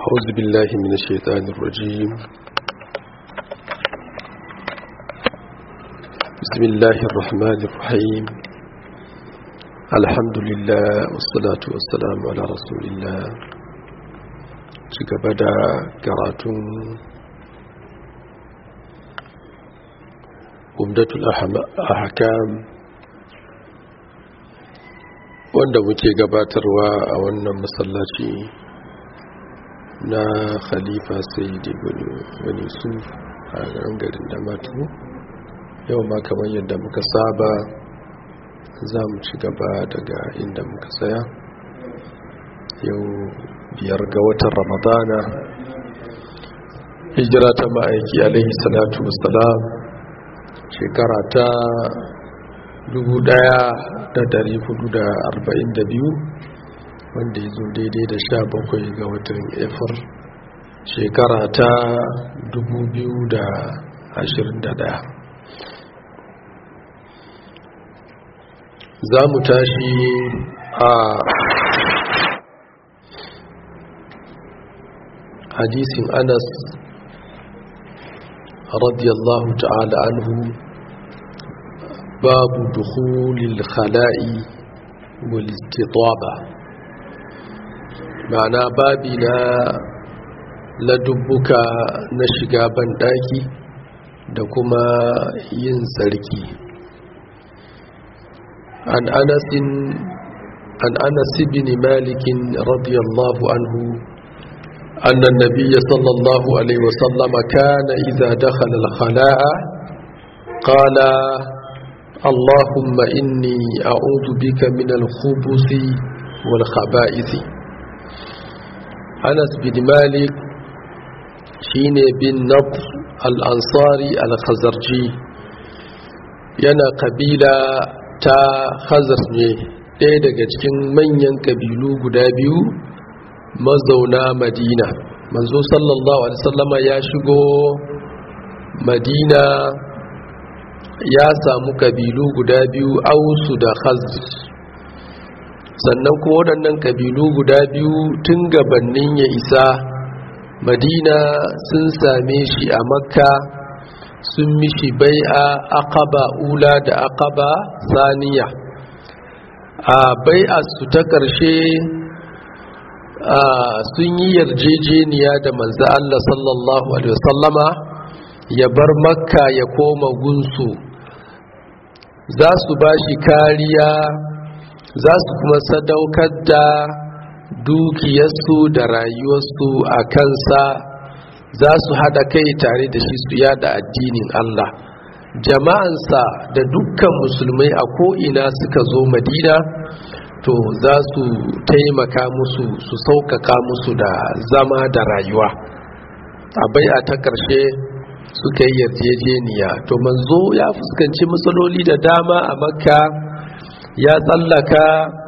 أعوذ بالله من الشيطان الرجيم بسم الله الرحمن الرحيم الحمد لله والصلاة والسلام على رسول الله شكبدا كراتون عمدة الأحكام wanda muke gabatarwa a wannan masallaci na khalifa sayyidi wani su a garin da matu yau ma kamar yadda muka saba za mu ci gaba daga inda muka tsaya yau biyar ga watan ramadana hijira ta ma'aiki alaihi salatu wasalam shekara ta 1442 wanda ya zo daidai da sha bakwai ga watan efir shekara ta 2021 za mu tashi a hadisin anas radiyallahu ta'ala anhu babu dukhulil khala'i wal istitaba ma'ana babi na ladubbuka na shiga banɗaki da kuma yin tsarki an anasin an anas bin malik radiyallahu anhu أن النبي صلى الله عليه وسلم كان إذا دخل الخلاء قال اللهم إني أعوذ بك من الخبث والخبائث anas bin malik shine bin nab al-ansari al-khazarji yana kabila ta khazar ne ɗaya daga cikin manyan kabilu guda biyu mazauna madina manzo sallallahu alaihi wasallama ya shigo madina ya samu kabilu guda biyu ausu da khazar sannan kuma waɗannan ƙabilu guda biyu tun gabanin ya isa madina sun same shi a makka sun mishi bai'a aqaba ula da aqaba saniya a bai'a su ta ƙarshe sun yi yarjejeniya da manzo Allah sallallahu alaihi wasallama ya bar makka ya koma gunsu za su ba shi kariya za su kuma sadaukar da dukiyarsu da rayuwarsu a kansa za su haɗa kai tare da shi su yada addinin Allah jama'ansa da dukkan musulmai a ko'ina suka zo madina to za su taimaka musu su sauƙaƙa musu da zama da rayuwa a bai'a ta ƙarshe suka yi yarjejeniya to manzo ya fuskanci matsaloli da dama a makka ya tsallaka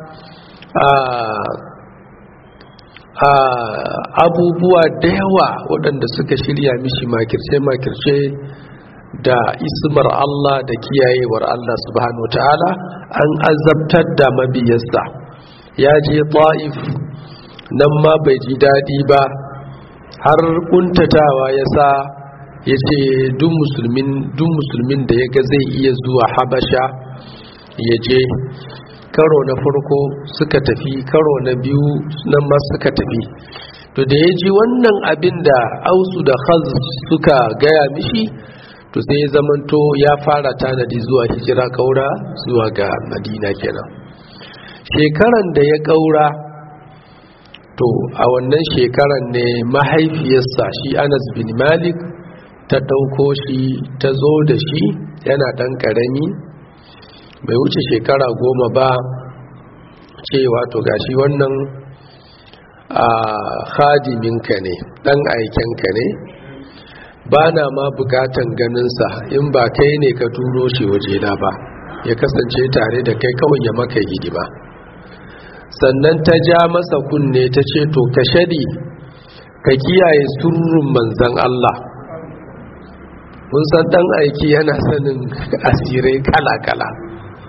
a abubuwa da yawa waɗanda suka shirya mishi makirce-makirce da ismar Allah da kiyayewar Allah subhanahu ta'ala an azabtar da mabiyarsa ya je ta'if nan ma bai ji daɗi ba har kuntatawa ya sa ya ce duk musulmin da ya ga zai iya zuwa habasha ya je karo na farko suka tafi karo na biyu nan ma suka tafi to da ya ji wannan abin da ausu da khaz suka gaya mishi to sai ya zamanto ya fara tanadi zuwa hijira kaura zuwa ga madina kenan shekaran da ya kaura to a wannan shekaran ne mahaifiyarsa shi anas bin malik ta ɗauko shi ta zo da shi yana ɗan ƙarami bai wuce shekara goma ba cewa to gashi wannan a hadiminka ne dan aikenka ne ba na ma bukatan ganinsa in ba kai ne ka turo shi wajena ba ya kasance tare da kai kawai ya maka hidima sannan ta ja masa kunne ta ce to ka shadi ka kiyaye surrun manzan Allah mun san dan aiki yana sanin asirai kala-kala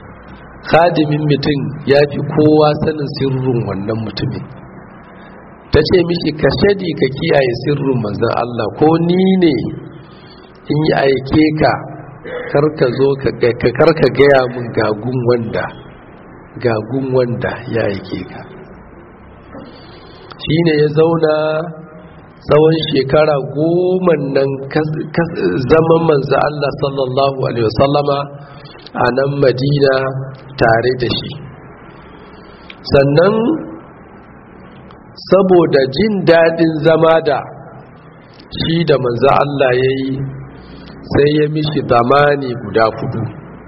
khadimin mutum ya fi kowa sanin sirrin wannan mutumin ta ce mishi ka shadi ka kiyaye sirrin manzan Allah ko ni ne in yi aike ka karka zo ka karka gaya mun gagun wanda gagun wanda ya aike ka shi ne ya zauna tsawon shekara goma nan zaman manzan Allah sallallahu Alaihi wasallama a nan madina tare da shi sannan saboda jin daɗin zama da shi da manzo Allah ya yi sai ya mishi zamani guda fudu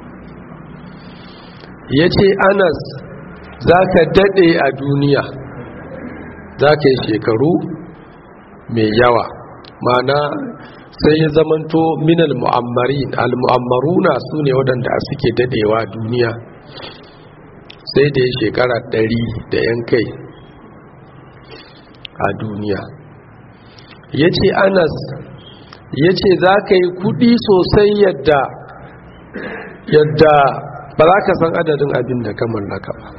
ya ce anas za ka daɗe a duniya za ka yi shekaru mai yawa mana sai ya zamanto minal mu'ammarin al-mu'ammaruna su ne waɗanda suke daɗewa duniya sai da ya shekara ɗari da yan kai a duniya ya ce anas ya ce za ka yi kudi sosai yadda yadda ba za ka san adadin abin da ka mallaka ba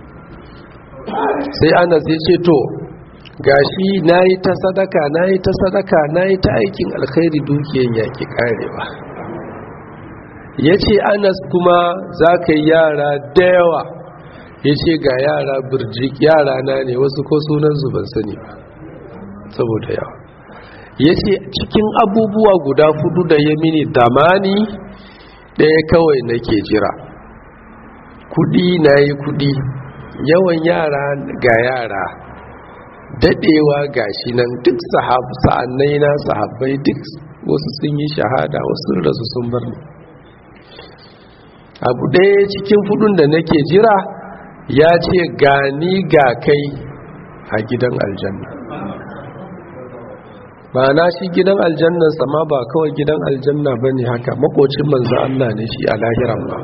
sai anas ya ce to gashi na yi ta sadaka na yi ta sadaka na yi ta aikin alkhairi dukiyan yaƙi ƙarewa ya ce anas kuma za ka yi yara da yawa ya ce ga yara birjik yara na ne wasu ko sunansu ban sani ba saboda yawa ya ce cikin abubuwa guda fudu da ya mini damani ɗaya kawai nake jira kudi na yi kudi yawan yara ga yara daɗewa ga shi nan duk sa'annai na sahabbai duk wasu sun yi shahada wasu rasu sun bar ni abu ɗaya cikin fudun da nake jira ya ce gani ga kai a gidan aljanna ba na shi gidan aljannan sama ba kawai gidan aljanna ba ne haka makocin manzan Allah ne shi a lahiran ba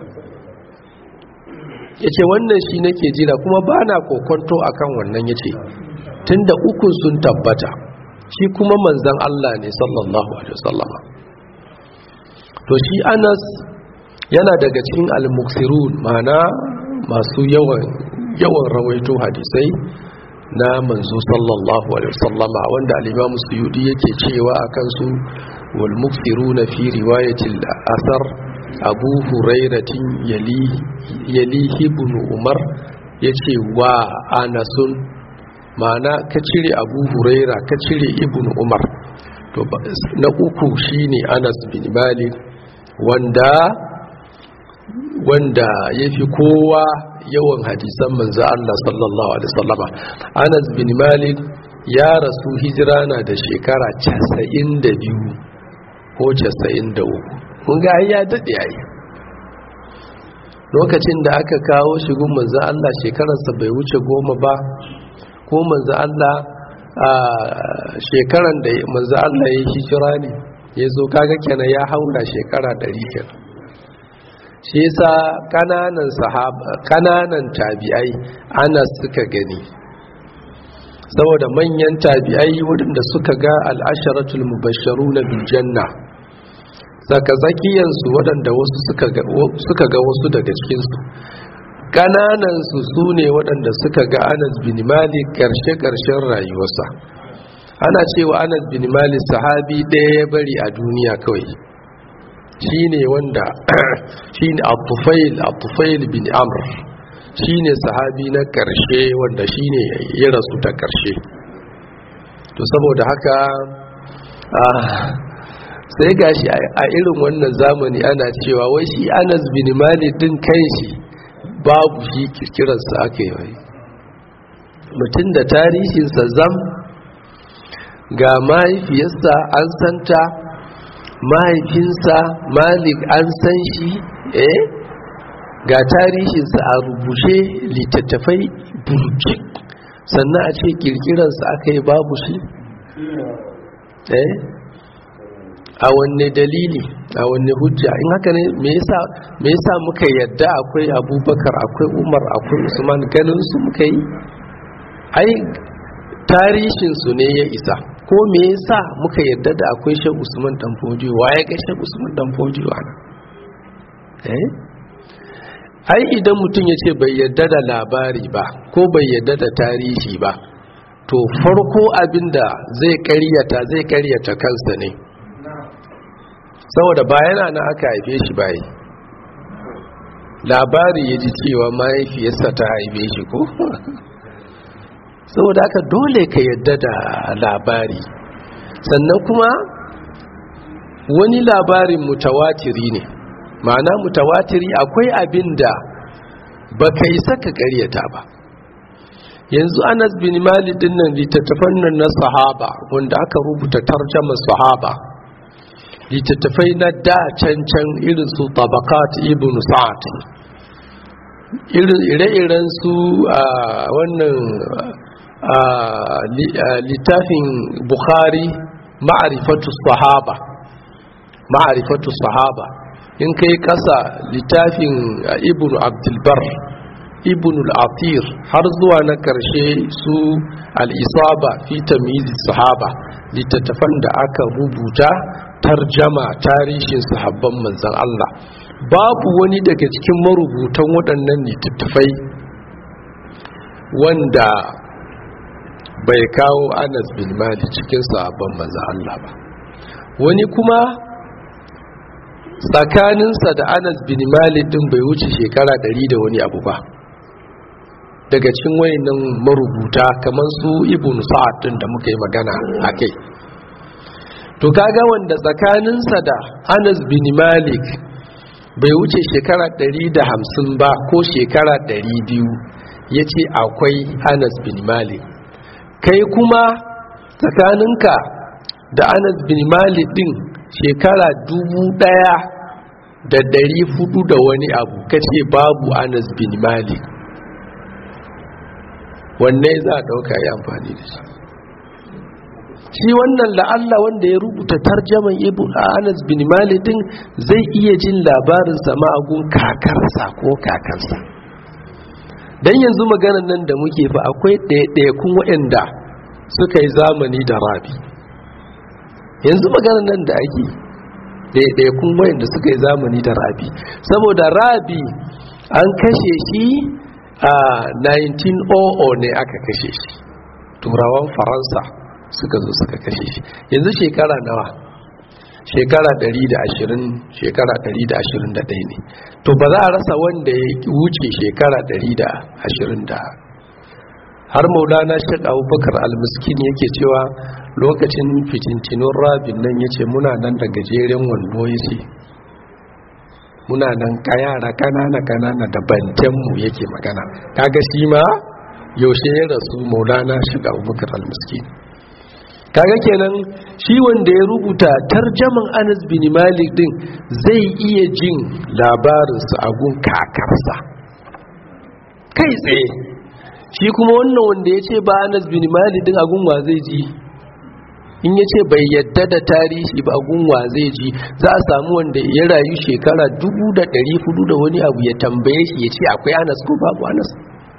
ya ce wannan shi nake jira kuma ba na kokonto a kan wannan ya ce tun da ukun sun tabbata shi kuma manzan Allah ne sallallahu alaihi wasallama to shi anas yana daga cikin al-muksirun mana masu yawan yawan rawaito hadisai na manzo sallallahu alaihi wasallama wanda al-Imam Suyudi yake cewa akan su wal muksiruna fi riwayatil asar Abu Hurairatin yali yali ibn Umar yace wa anasun ma'ana ka cire Abu Huraira ka cire ibn Umar to na uku shine Anas bin Malik wanda wanda yafi kowa yawan hadisan manzo Allah sallallahu alaihi wasallama Anas bin Malik ya rasu hijira na da shekara 92 ko 93 kun ga ya dade yayi lokacin da aka kawo shi gun manzo Allah shekararsa bai wuce goma ba ko manzo Allah a shekaran da manzo Allah ya hijira ne ya zo kaga kenan ya haura shekara 100 kenan shi yasa kananan sahaba kananan tabi'ai ana suka gani saboda manyan tabi'ai waɗanda suka ga al'asharatul mubashsharuna bil janna saka zakiyan su waɗanda wasu suka ga suka ga wasu daga cikin su kananan su sune waɗanda suka ga Anas bin Malik karshe karshen rayuwarsa ana cewa Anas bin Malik sahabi ɗaya ya bari a duniya kawai shine wanda shine Abdufail Abdufail bin Amr shine sahabi na karshe wanda shine ya rasu ta karshe to saboda haka sai gashi a irin wannan zamani ana cewa wai shi Anas bin Malik din kanshi babu shi kirkirarsa aka yi mutum da tarihinsa zam ga mahaifiyarsa an santa mahaifinsa malik an san shi eh ga tarihinsa a rubuce littattafai burjik sannan a ce kirkirarsa aka yi babu shi eh a wanne dalili a wanne hujja in haka ne me yasa muka yadda akwai abubakar akwai umar akwai usman ganin su muka yi ai tarihinsu ne ya isa ko me yasa muka yadda da akwai shan usman dan fodiyo waye ga shan usman dan fodiyo ana eh ai idan mutum ya ce bai yadda da labari ba ko bai yadda da tarihi ba to farko abinda zai karyata zai karyata kansa ne saboda bayana na aka haife shi bayi labari ya ji cewa mahaifiyarsa ta haife shi ko saboda haka dole ka yadda da labari sannan kuma wani labarin mutawatiri ne ma'ana mutawatiri akwai abin da ba ka yi saka karyata ba yanzu anas bin malik din nan littattafan nan na sahaba wanda aka rubuta tarjama sahaba littattafai na da cancan irin su tabakat ibn sa'ad ire-iren su a wannan littafin bukhari ma'arifatu sahaba ma'arifatu sahaba in kai kasa littafin ibn abdulbar ibn al-atir har zuwa na karshe su al-isaba fi tamyiz sahaba littattafan da aka rubuta tarjama tarihin sahabban manzon Allah babu wani daga cikin marubutan waɗannan littattafai wanda bai kawo Anas bin Malik cikin sahabban manzon Allah ba wani kuma tsakaninsa da Anas bin Malik din bai wuce shekara ɗari da wani abu ba daga cikin wayannan marubuta kamar su Ibn Sa'ad din da muka yi magana akai to kaga wanda tsakaninsa da Anas bin Malik bai wuce shekara 150 ba ko shekara 200 yace akwai Anas bin Malik kai kuma tsakaninka da Anas bin Malik din shekara dubu ɗaya da ɗari hudu da wani abu kace babu Anas bin Malik wanne za a ɗauka yi amfani da shi shi wannan la'alla wanda ya rubuta tarjaman ibn anas bin malidin zai iya jin labarin sama agun kakarsa ko kakarsa don yanzu maganan nan da muke fa akwai ɗaiɗaikun waɗanda suka yi zamani da rabi yanzu maganan nan da ake ɗaiɗaikun waɗanda suka yi zamani da rabi saboda rabi an kashe shi a 1900 ne aka kashe shi turawan faransa suka zo suka kashe shi yanzu shekara nawa shekara 120 shekara 121 ne to ba za a rasa wanda ya wuce shekara 120 da har maulana shaɗa abubakar almiskin yake cewa lokacin fitintinun rabin nan ya ce muna nan da gajeren wando ya ce muna nan kayara kanana kanana da bantenmu yake magana kaga shi ma yaushe ya rasu maulana shaɗa abubakar almiskin kaga kenan shi wanda ya rubuta tarjaman Anas bin Malik din zai iya jin labarinsa a gun kakarsa kai tsaye shi kuma wannan wanda ya ce ba Anas bin Malik din a gun wa zai ji in ya ce bai yadda da tarihi ba a gun wa zai ji za a samu wanda ya rayu shekara dubu da ɗari hudu da wani abu ya tambaye shi ya ce akwai Anas ko babu Anas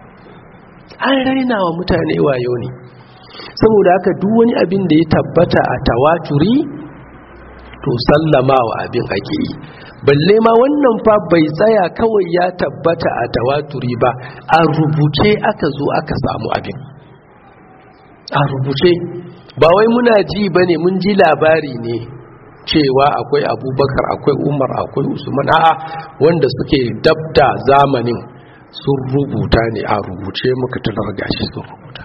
an raina wa mutane wayo ne saboda haka duk wani abin da ya tabbata a tawaturi to sallamawa abin ake yi balle ma wannan fa bai tsaya kawai ya tabbata a tawaturi ba a rubuce aka zo aka samu abin a rubuce ba wai muna ji ba ne mun ji labari ne cewa akwai abubakar akwai umar akwai usman a'a wanda suke dabda zamanin sun rubuta ne a rubuce muka talar gashi sun rubuta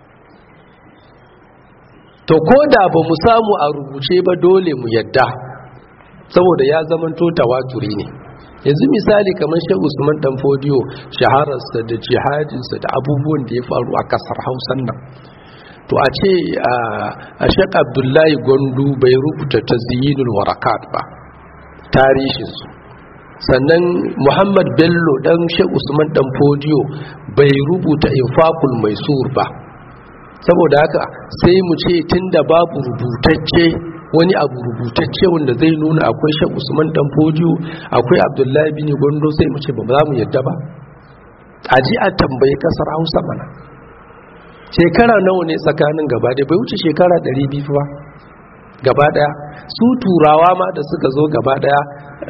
to ko da ba mu samu a rubuce ba dole mu yadda saboda ya zamanto tawaturi ne yanzu misali kamar shi usman dan fodiyo shahararsa da jihadinsa da abubuwan da ya faru a kasar hausan nan to a ce a shek abdullahi gondu bai rubuta tazyinul warakat ba tarihinsu sannan muhammad bello dan shek usman dan fodiyo bai rubuta infaqul maisur ba saboda haka sai mu ce tunda babu rubutacce wani abu rubutacce wanda zai nuna akwai shek usman dan fodiyo akwai abdullahi bin gondo sai mu ce ba za mu yadda ba a ji a tambayi kasar hausa mana shekara nawa ne tsakanin gaba da bai wuce shekara 200 ba gaba daya su turawa ma da suka zo gaba daya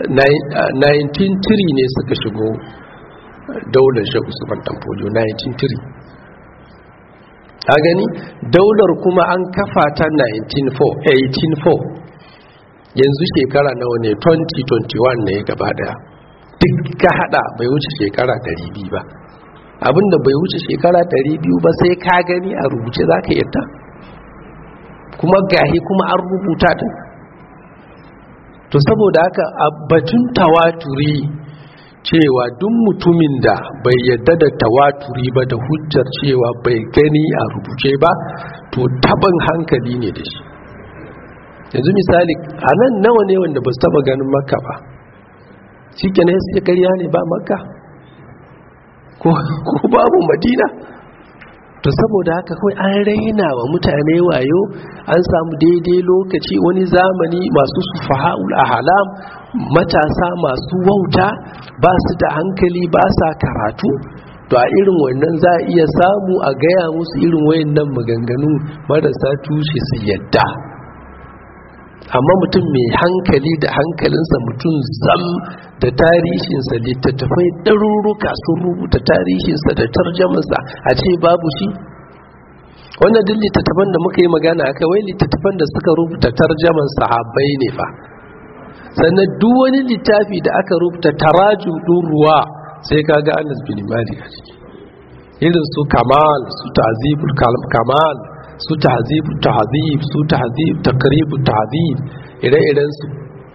1903 ne suka shigo daular shek usman dan fodiyo 1903 a gani daular kuma an kafa ta 1804 yanzu shekara nawa ne 2021 ne gaba daya duk ka hada bai wuce shekara 200 ba abinda bai wuce shekara 200 ba sai ka gani a rubuce za ka yadda kuma gahi kuma an rubuta din to saboda haka a batun tawaturi cewa duk mutumin da bai yadda da tawaturi ba da hujjar cewa bai gani a rubuce ba to taban hankali ne da shi yanzu misali a nan nawa ne wanda ba su taba ganin makka ba shi kenan sai karya ne ba makka ko babu madina to saboda haka kawai an raina wa mutane wayo an samu daidai lokaci wani zamani masu sufaha'ul ahlam matasa masu wauta ba su da hankali ba sa karatu to a irin wannan za a iya samu a gaya musu irin wayannan maganganu marasa tushe su yadda amma mutum mai hankali da hankalinsa mutum zam da tarihinsa littattafai ɗaruruka sun rubuta tarihinsa da tarjamansa a ce babu shi wannan duk littattafan da muka yi magana aka wai littattafan da suka rubuta tarjaman sahabbai ne fa sannan duk wani littafi da aka rubuta tarajum ɗin ruwa sai ka ga anas bin malik a ciki irin su kamal su ta'zibul kamal su tahzibu tahzib su tahzib takribu tahzib ire-iren su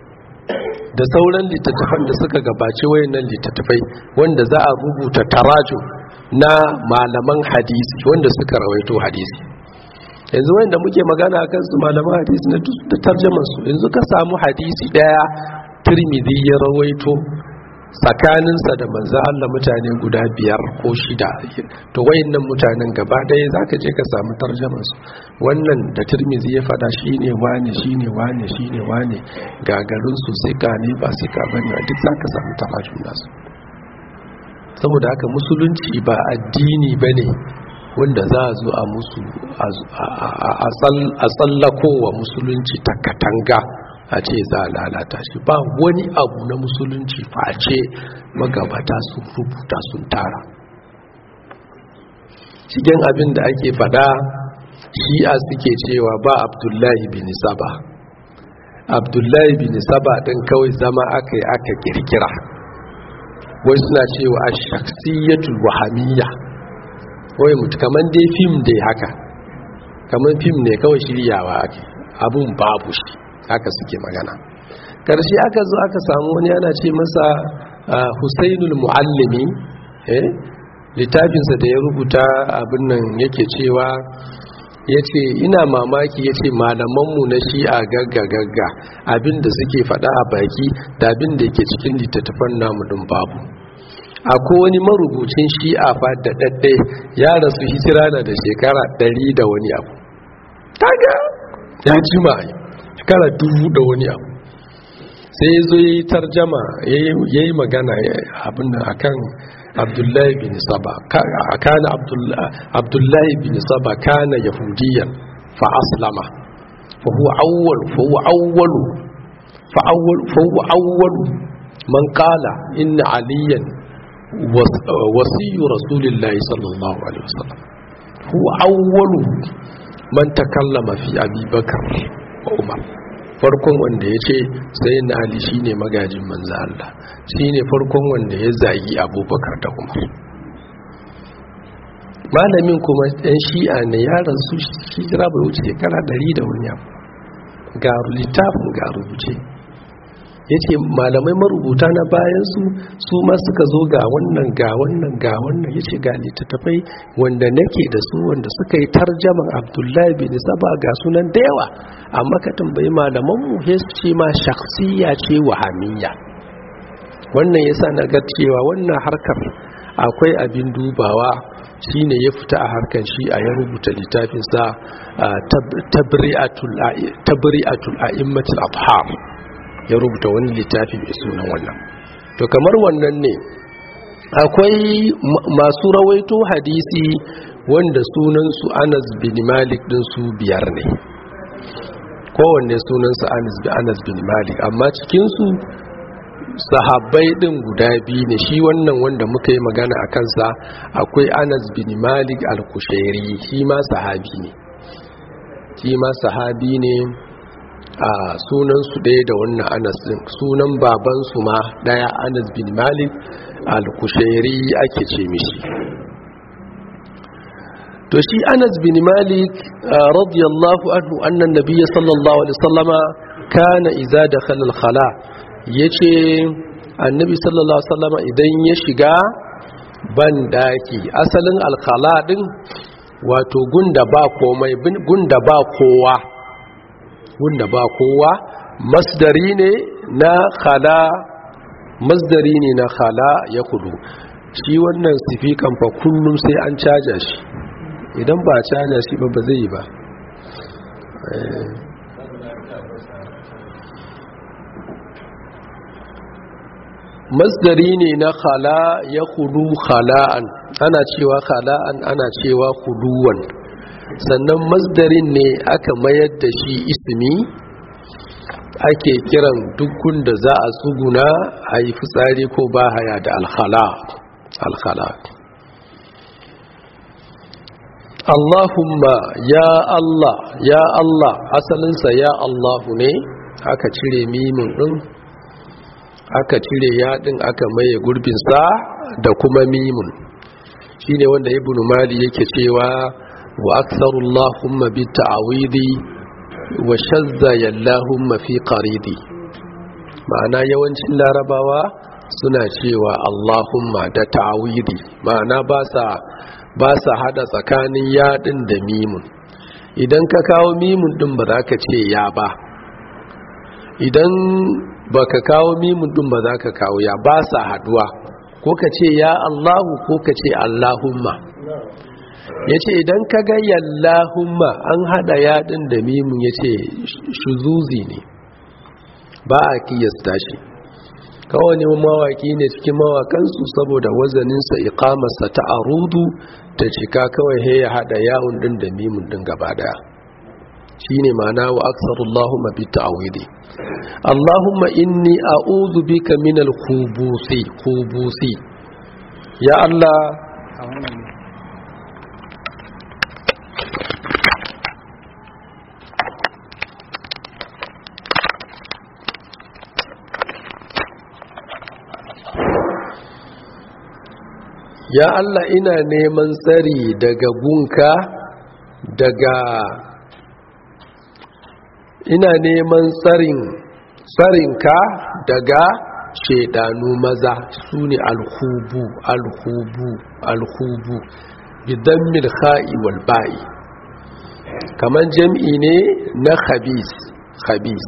da sauran littattafan da suka gabaci wayannan littattafai wanda za a rubuta taraju na malaman hadisi wanda suka rawaito hadisi yanzu wanda muke magana akan su malaman hadisi na da tarjaman su yanzu ka samu hadisi daya Tirmidhi ya rawaito tsakaninsa da manzo Allah mutane guda biyar ko shida to wayannan mutanen gaba ɗaya zaka je ka samu tarjaman su wannan da Tirmidhi ya fada shine wane shine wane shine wane gagarin su sika ne ba sika bane duk zaka samu tarajum nasu saboda haka musulunci ba addini bane wanda za a zo a musu a tsallakowa musulunci ta katanga a ce za a lalata shi ba wani abu na musulunci face magabata sun rubuta sun tara cikin abin da ake fada shi'a suke cewa ba abdullahi bin saba abdullahi bin saba ɗin kawai zama aka yi aka kirkira wai suna cewa a shaksiyatul wahamiyya wai mutu kamar dai fim dai haka kamar fim ne kawai shiryawa ake abun babu shi haka suke magana karshe aka zo aka samu wani yana ce masa husainul muallimi eh littafinsa da ya rubuta abin nan yake cewa ya ce ina mamaki ya ce malamanmu na shi'a gagga gagga abinda suke faɗa a baki da abin da yake cikin littattafan namu din babu akwai wani marubucin shi'a fa da ɗaɗɗe ya rasu hijira na da shekara ɗari da wani abu kaga ya jima shekara dubu da wani abu sai ya zo ya yi tarjama ya yi magana abin da akan abdullahi bin saba kana abdullahi bin saba kana yahudiyan fa aslama fa huwa awwal fa huwa awwal fa awwal fa huwa awwal man qala inna aliyan wasiyyu rasulillahi sallallahu alaihi wasallam huwa awwal man takallama fi abi bakar wa umar farkon wanda ya ce sai na ali shi ne magajin manza Allah shi ne farkon wanda ya zagi abubakar da umar malamin kuma ɗan shi'a ne yaran su shi jira bai wuce shekara ɗari da wani abu ga littafin ga rubuce ya ce malamai marubuta na bayansu su ma suka zo ga wannan ga wannan ga wannan ya ce ga littattafai wanda nake da su wanda suka yi tarjaman abdullahi bin saba ga sunan da yawa amma ka tambayi malamanmu ya su ce ma shaksiya ce wahamiyya wannan ya sa na ga cewa wannan harkar akwai abin dubawa shine ya fita a harkar shi a ya rubuta littafinsa tabri'atul a'immatul abhar ya rubuta wani littafi mai sunan wannan to kamar wannan ne akwai masu rawaito hadisi wanda sunansu anas bin malik din su biyar ne kowanne sunansu anas bin malik amma cikinsu sahabbai din guda biyu ne shi wannan wanda muka yi magana a kansa akwai anas bin malik al-kushairi shi ma sahabi ne shi ma sahabi ne a sunansu ɗaya da wannan anas din sunan babansu ma ɗaya anas bin malik al-kushairi ake ce mishi to shi anas bin malik radiyallahu anhu annan nabiyya sallallahu alaihi wasallama kana iza dakhala al-khala yace annabi sallallahu alaihi wasallama idan ya shiga ban daki asalin al-khala din wato gunda ba komai gunda ba kowa gunda ba kowa masdari ne na khala masdari ne na khala ya kudu shi wannan sifikan fa kullum sai an caja shi idan ba caja shi ba ba zai yi ba masdari ne na khala ya kudu khala'an ana cewa khala'an ana cewa kuduwan sannan masdarin ne aka mayar da shi ismi ake kiran dukkan da za a tsuguna a yi fitsari ko ba haya da alkhala alkhala Allahumma ya Allah ya Allah asalinsa ya Allahu ne aka cire mimin din aka cire yaɗin aka maye gurbinsa da kuma mimun shine wanda ibn mali yake cewa wa aktharullahumma bi ta'awidi wa shazza yallahumma fi qaridi ma'ana yawancin larabawa suna cewa allahumma da ta'awidi ma'ana ba sa ba sa hada tsakanin yaɗin da mimun idan ka kawo mimun din ba za ka ce ya ba idan ba ka kawo mimun din ba za ka kawo ya ba sa haduwa ko ka ce ya allahu ko ka ce allahumma ya ce idan ka ga yallahumma an hada yadin da mimun ya ce shuzuzi ne ba a kiyasta shi kawai ne mawaki ne cikin mawakansu saboda wazaninsa ikamarsa ta arudu ta cika kawai he ya hada yawon din da mimun din gaba daya shi ne mana wa aksarullahu bi ta'awidi Allahumma inni a'udhu bika min al-khubusi khubusi ya Allah ya Allah ina neman tsari daga gunka daga ina neman tsarin tsarinka daga shedanu maza su ne alhubu alhubu alhubu bidan milha'i wal ba'i kamar jam'i ne na khabis khabis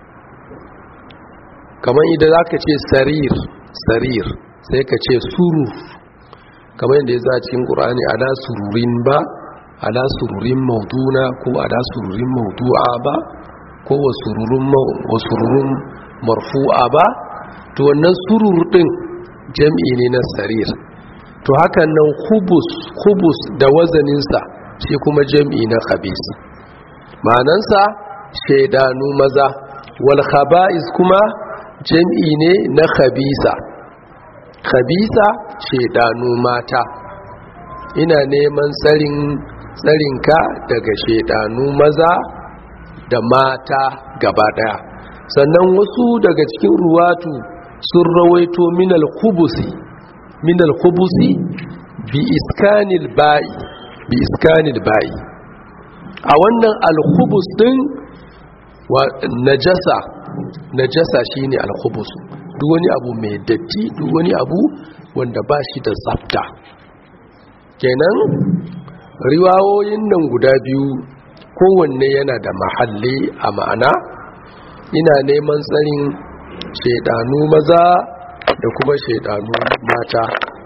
kamar idan za ka ce sarir sarir sai ka ce surur kamar yadda ya za cikin ƙura'ani ala sururin ba ala sururin mauduna ko ala sururin maudu'a ba ko wasururun marfu'a ba to wannan surur din jam'i ne na sarir to hakan nan hubus hubus da wazaninsa shi kuma jam'i na khabis ma'anansa shaidanu maza wal khaba'is kuma jam'i ne na khabisa khabisa shaidanu mata ina neman tsarin tsarinka daga shaidanu maza da mata gaba daya sannan wasu daga cikin ruwatu sun rawaito minal khubusi minal khubusi bi iskanil ba'i bi iskanil ba'i a wannan al-khubus din wa najasa najasa shine al-khubus duk wani abu mai datti duk wani abu wanda ba shi da tsafta kenan riwayoyin nan guda biyu kowanne yana da mahalli a ma'ana ina neman tsarin shaidanu maza da kuma shaidanu mata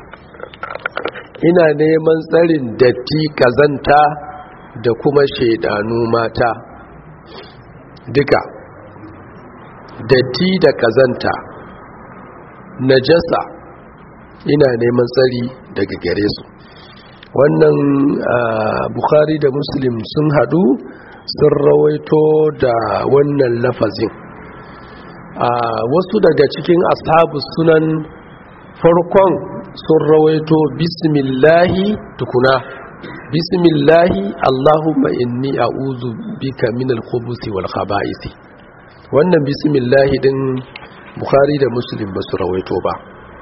ina neman tsarin datti kazanta da kuma shaidanu mata duka datti da kazanta najasa ina neman tsari daga gare su wannan bukhari da muslim sun hadu sun rawaito da wannan lafazin wasu daga cikin ashabu sunan farkon sun rawaito bismillahi tukuna bismillahi allahumma inni a'udhu bika min al-khubuthi wal khaba'ith wannan bismillahi din bukhari da muslim ba su rawaito ba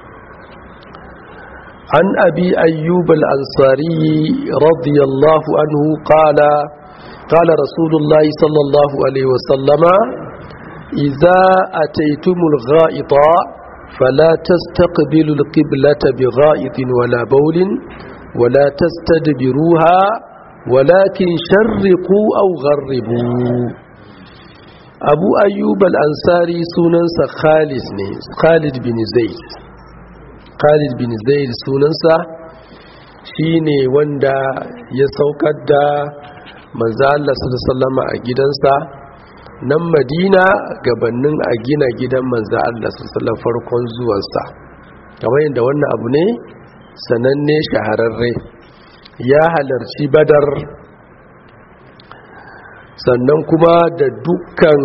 an abi ayyub al-ansari radiyallahu anhu qala qala rasulullah sallallahu alaihi wasallama idza ataytumul gha'ita fala tastaqbilu al-qiblata bigha'itin wala bawlin ولا تستدبروها ولكن شرقوا أو غربوا أبو أيوب الأنصاري سننسى خالد خالد بن زيد خالد بن زيد سننسى shine wanda ya saukar da manzo Allah sallallahu a gidansa nan Madina gabanin a gina gidan manzo Allah sallallahu farkon zuwansa kamar yadda wannan abu ne sananne shahararre ya halarci badar sannan kuma da dukkan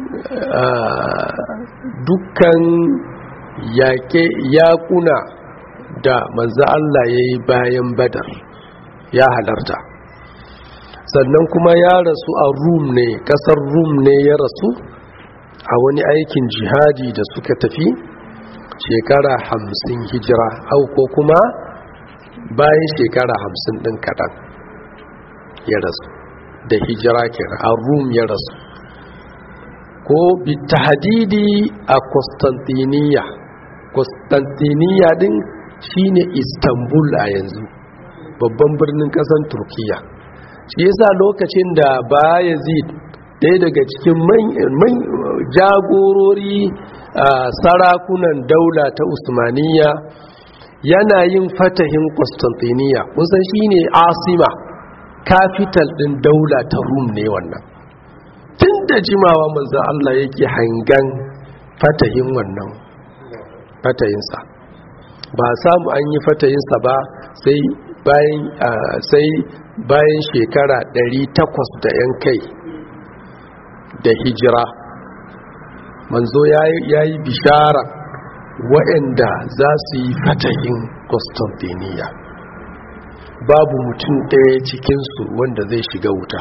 dukkan yaƙe yaƙuna da manzo Allah ya yi bayan badar ya halarta sannan kuma ya rasu a rum ne ƙasar rum ne ya rasu a wani aikin jihadi da suka tafi shekara hamsin hijira au ko kuma bayan shekara hamsin ɗin kaɗan ya rasu da hijira kenan a rum ya rasu ko bitahadidi a constantiniya constantiniya din shine istanbul a yanzu babban birnin ƙasar turkiya shi yasa lokacin da bayazid ɗaya daga cikin jagorori sarakunan daula ta usmaniya yana yin fatahin Constantiniya kusan shine asima capital din daula ta Rum ne wannan tun da jimawa manzo Allah yake hangan fatahin wannan fatayinsa ba samu an yi fatayinsa ba sai bayan sai bayan shekara 800 da yan kai da hijira manzo yayi bishara waɗanda za su yi fatahin Constantiniya babu mutum ɗaya cikinsu wanda zai shiga wuta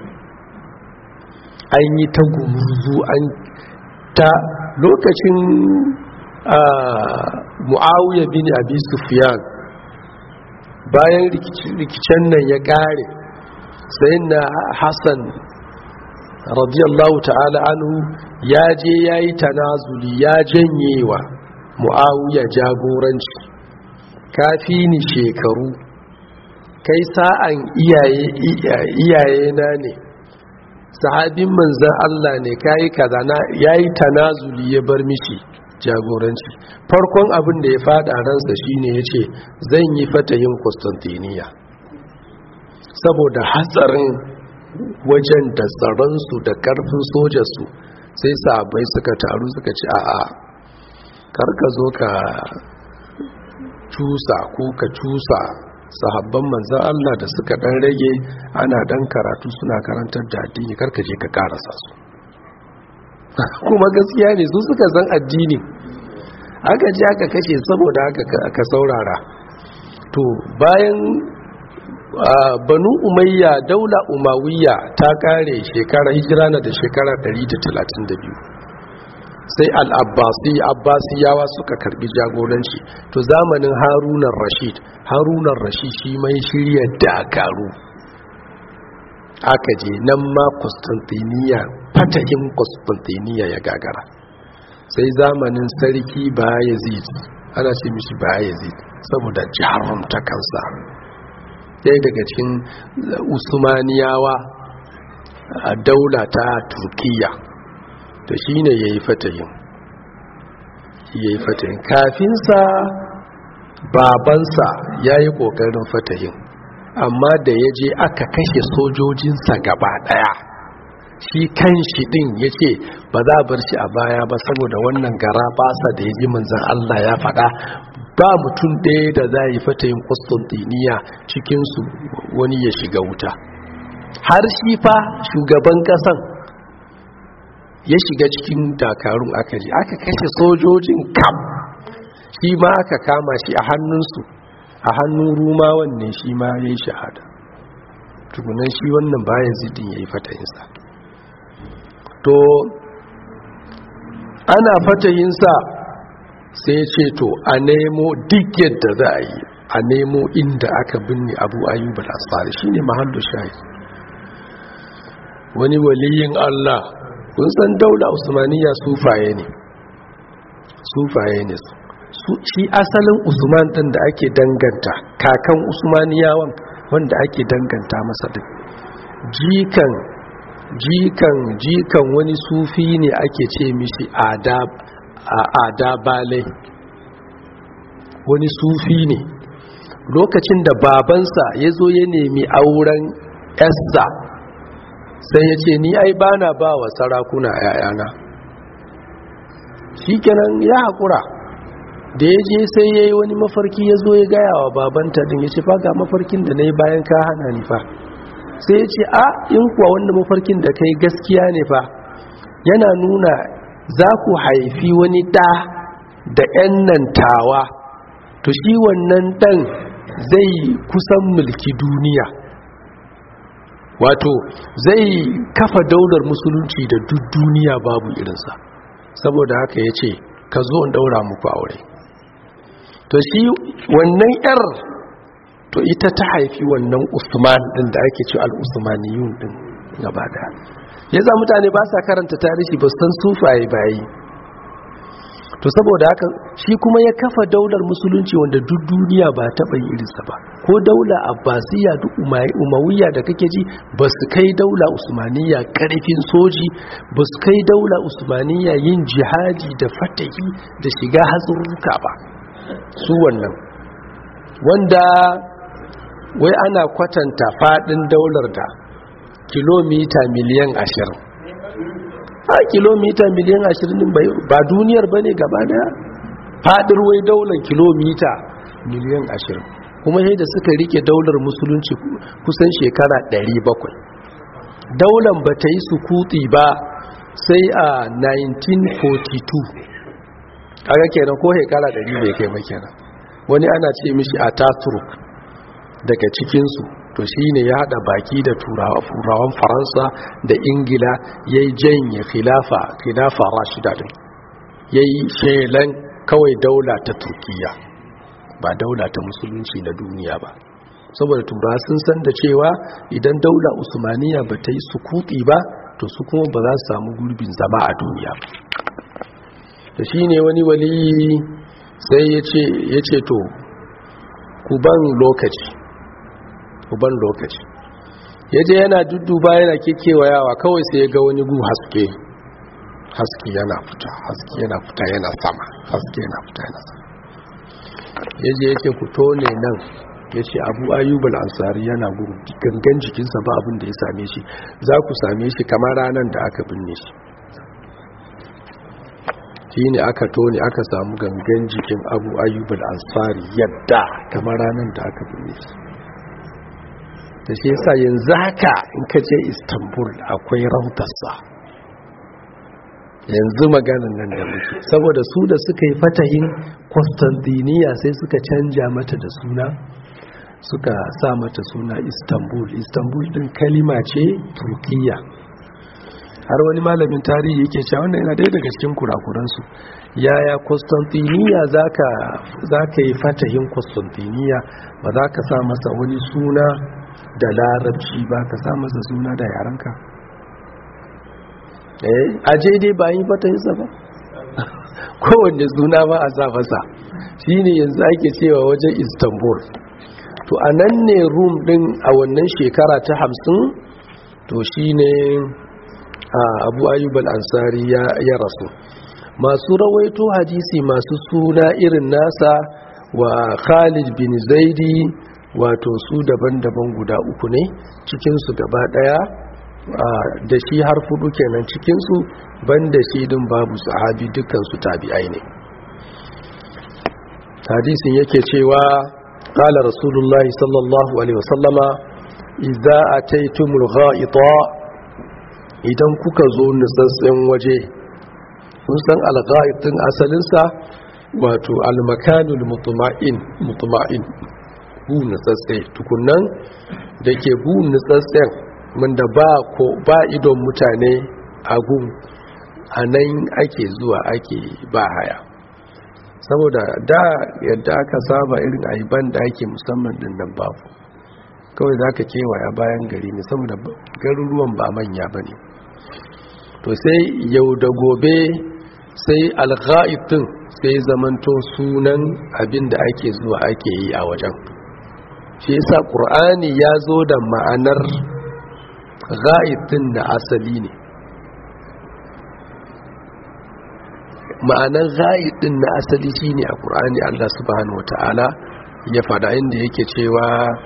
an yi ta gumurzu an ta lokacin mu'awiyar bin abi sufyan bayan rikicen nan ya ƙare sai na hassan radiyallahu ta'ala anhu ya je ya yi tanazuli ya janyewa mu'awiya jagoranci kafi ni shekaru kai sa'an iyaye na ne sahabin manzan Allah ne kayi kaza na yayi tanazuli ya bar mishi jagoranci farkon abin da ya fada ransa shine yace zan yi fatayin Constantiniya saboda hatsarin wajen da tsaronsu da karfin sojarsu sai sahabbai suka taru suka ci a'a karka zo ka cusa ko ka cusa sahabban manzan Allah da suka dan rage ana dan karatu suna karantar da addini karka je ka karasa su kuma gaskiya ne su suka san addini aka ji aka kashe saboda aka saurara to bayan banu umayya daula umawiya ta kare shekara hijira na da shekara 132 sai al'abbasi abbasiyawa suka karbi jagoranci to zamanin harunan rashid harunan rashid shi mai shirya dakaru aka je nan ma constantiniya fatahin constantiniya ya gagara sai zamanin sarki bayezid ana ce mishi bayezid saboda jarumta kansa ɗaya daga cikin usmaniyawa a daula ta turkiya da shi ne ya yi fatayin ya yi fatayin kafinsa babansa ya yi ƙoƙarin fatayin amma da ya je aka kashe sojojinsa gaba ɗaya shi kan shi ɗin ya ce ba za a bar shi a baya ba saboda wannan gara basa da ya ji manzan Allah ya faɗa ba mutum ɗaya da za a yi fatayin Constantiniya cikinsu wani ya shiga wuta har shi fa shugaban ƙasan ya shiga cikin dakarun aka ji aka kashe sojojin kam shi ma aka kama shi a hannunsu a hannun rumawan ne shi ma ya yi shahada tukunan shi wannan bayan zidin ya yi fatayinsa to ana fatayinsa sai ce to a nemo duk yadda za a yi a nemo inda aka binne abu ayyub al-asfari shine mahallu shahi wani waliyin Allah kun san daula usmaniya sufaye ne sufaye ne su shi asalin usman din da ake danganta kakan usmaniyawan wanda ake danganta masa din jikan jikan jikan wani sufi ne ake ce mishi adab adabale wani sufi ne lokacin da babansa ya zo ya nemi auren esta sai ya ce ni ai bana ba wa sarakuna yayana shi kenan ya haƙura da ya je sai ya yi wani mafarki ya zo ya gaya wa babanta din ya ce fa ga mafarkin da na yi bayan ka hana ni fa sai ya ce a in kuwa wanda mafarkin da kai gaskiya ne fa yana nuna za ku haifi wani ɗa da 'yan nan tawa to shi wannan ɗan zai kusan mulki duniya wato zai kafa daular musulunci da duk duniya babu irinsa saboda haka ya ce ka zo in daura muku aure to shi wannan yar to ita ta haifi wannan usman din da ake ce al-usmaniyun din gaba daya yasa mutane ba sa karanta tarihi ba san sufaye bayi to saboda haka shi kuma ya kafa daular musulunci wanda duk duniya ba taɓa yi irinsa ba ko daula abbasiya duk umawiya da kake ji ba su kai daula usmaniya ƙarfin soji ba su kai daula usmaniya yin jihadi da fatahi da shiga hatsurruka ba su wannan wanda wai ana kwatanta faɗin daular da kilomita miliyan ashirin a kilomita miliyan ashirin ba duniyar ba ne gaba daya fadin wai daular kilomita miliyan ashirin kuma yadda suka rike daular musulunci kusan shekara 700 daular ba ta yi sukuti ba sai a 1942 kaga kenan ko shekara 100 bai kai ba kenan wani ana ce mishi a taturk daga cikinsu to shi ne ya haɗa baki da turawan faransa da ingila ya yi janye khilafa khilafa rashida din ya yi shelan kawai daula ta turkiya ba daula ta musulunci na duniya ba saboda turawa sun san da cewa idan daula usmaniya ba ta yi sukuti ba to su kuma ba za su samu gurbin zama a duniya da shi ne wani wali sai ya ce to ku ban lokaci uban lokaci ya je yana dudduba yana kekewayawa kawai sai ya ga wani gu haske haske yana fita haske yana fita yana sama haske yana fita yana sama ya je yake fito ne nan ya ce abu ayyubal ansari yana guru gangan jikinsa ba abin da ya same shi za ku same shi kamar ranar da aka binne shi shi ne aka tone aka samu gangan jikin abu ayyubal ansari yadda kamar ranar da aka binne shi da shi yasa yanzu haka in ka je istanbul akwai rautarsa yanzu maganin nan da muke saboda su da suka yi fatahin constantiniya sai suka canja mata da suna suka sa mata suna istanbul istanbul din kalima ce turkiya har wani malamin tarihi yake cewa wannan yana daya daga cikin kurakuransu yaya constantiniya za ka yi fatahin constantiniya ba za ka sa masa wani suna da larabci ba ka sa masa suna da yaranka eh aje dai ba yi fatayinsa ba kowanne suna ba a sa masa shine yanzu ake cewa wajen istanbul to a nan ne rum din a wannan shekara ta hamsin to shine abu ayyub al-ansari ya rasu masu rawaito hadisi masu suna irin nasa wa khalid bin zaidi wato su daban-daban guda uku ne cikinsu gaba daya da shi har fudu kenan cikinsu banda shi din babu sahabi dukansu tabi'ai ne hadisin yake cewa qala rasulullahi sallallahu alaihi wasallama idza ataytumul gha'ita idan kuka zo nutsatsen waje kun san algha'itin asalinsa wato almakanul mutuma'in mutuma'in bu nutsatse tukunan da ke bu nutsatsen wanda ba ko ba idon mutane a gun a nan ake zuwa ake ba haya saboda da yadda aka saba irin aiban da ake musamman din nan babu kawai za ka kewaya bayan gari ne saboda garuruwan ba manya ba ne to sai yau da gobe sai algha'itin sai zamanto sunan abin da ake zuwa ake yi a wajen shi yasa ƙur'ani ya zo da ma'anar ga'itin da asali ne ma'anar ga'itin na asali shine a ƙur'ani Allah subhanahu wata'ala ya fada inda yake cewa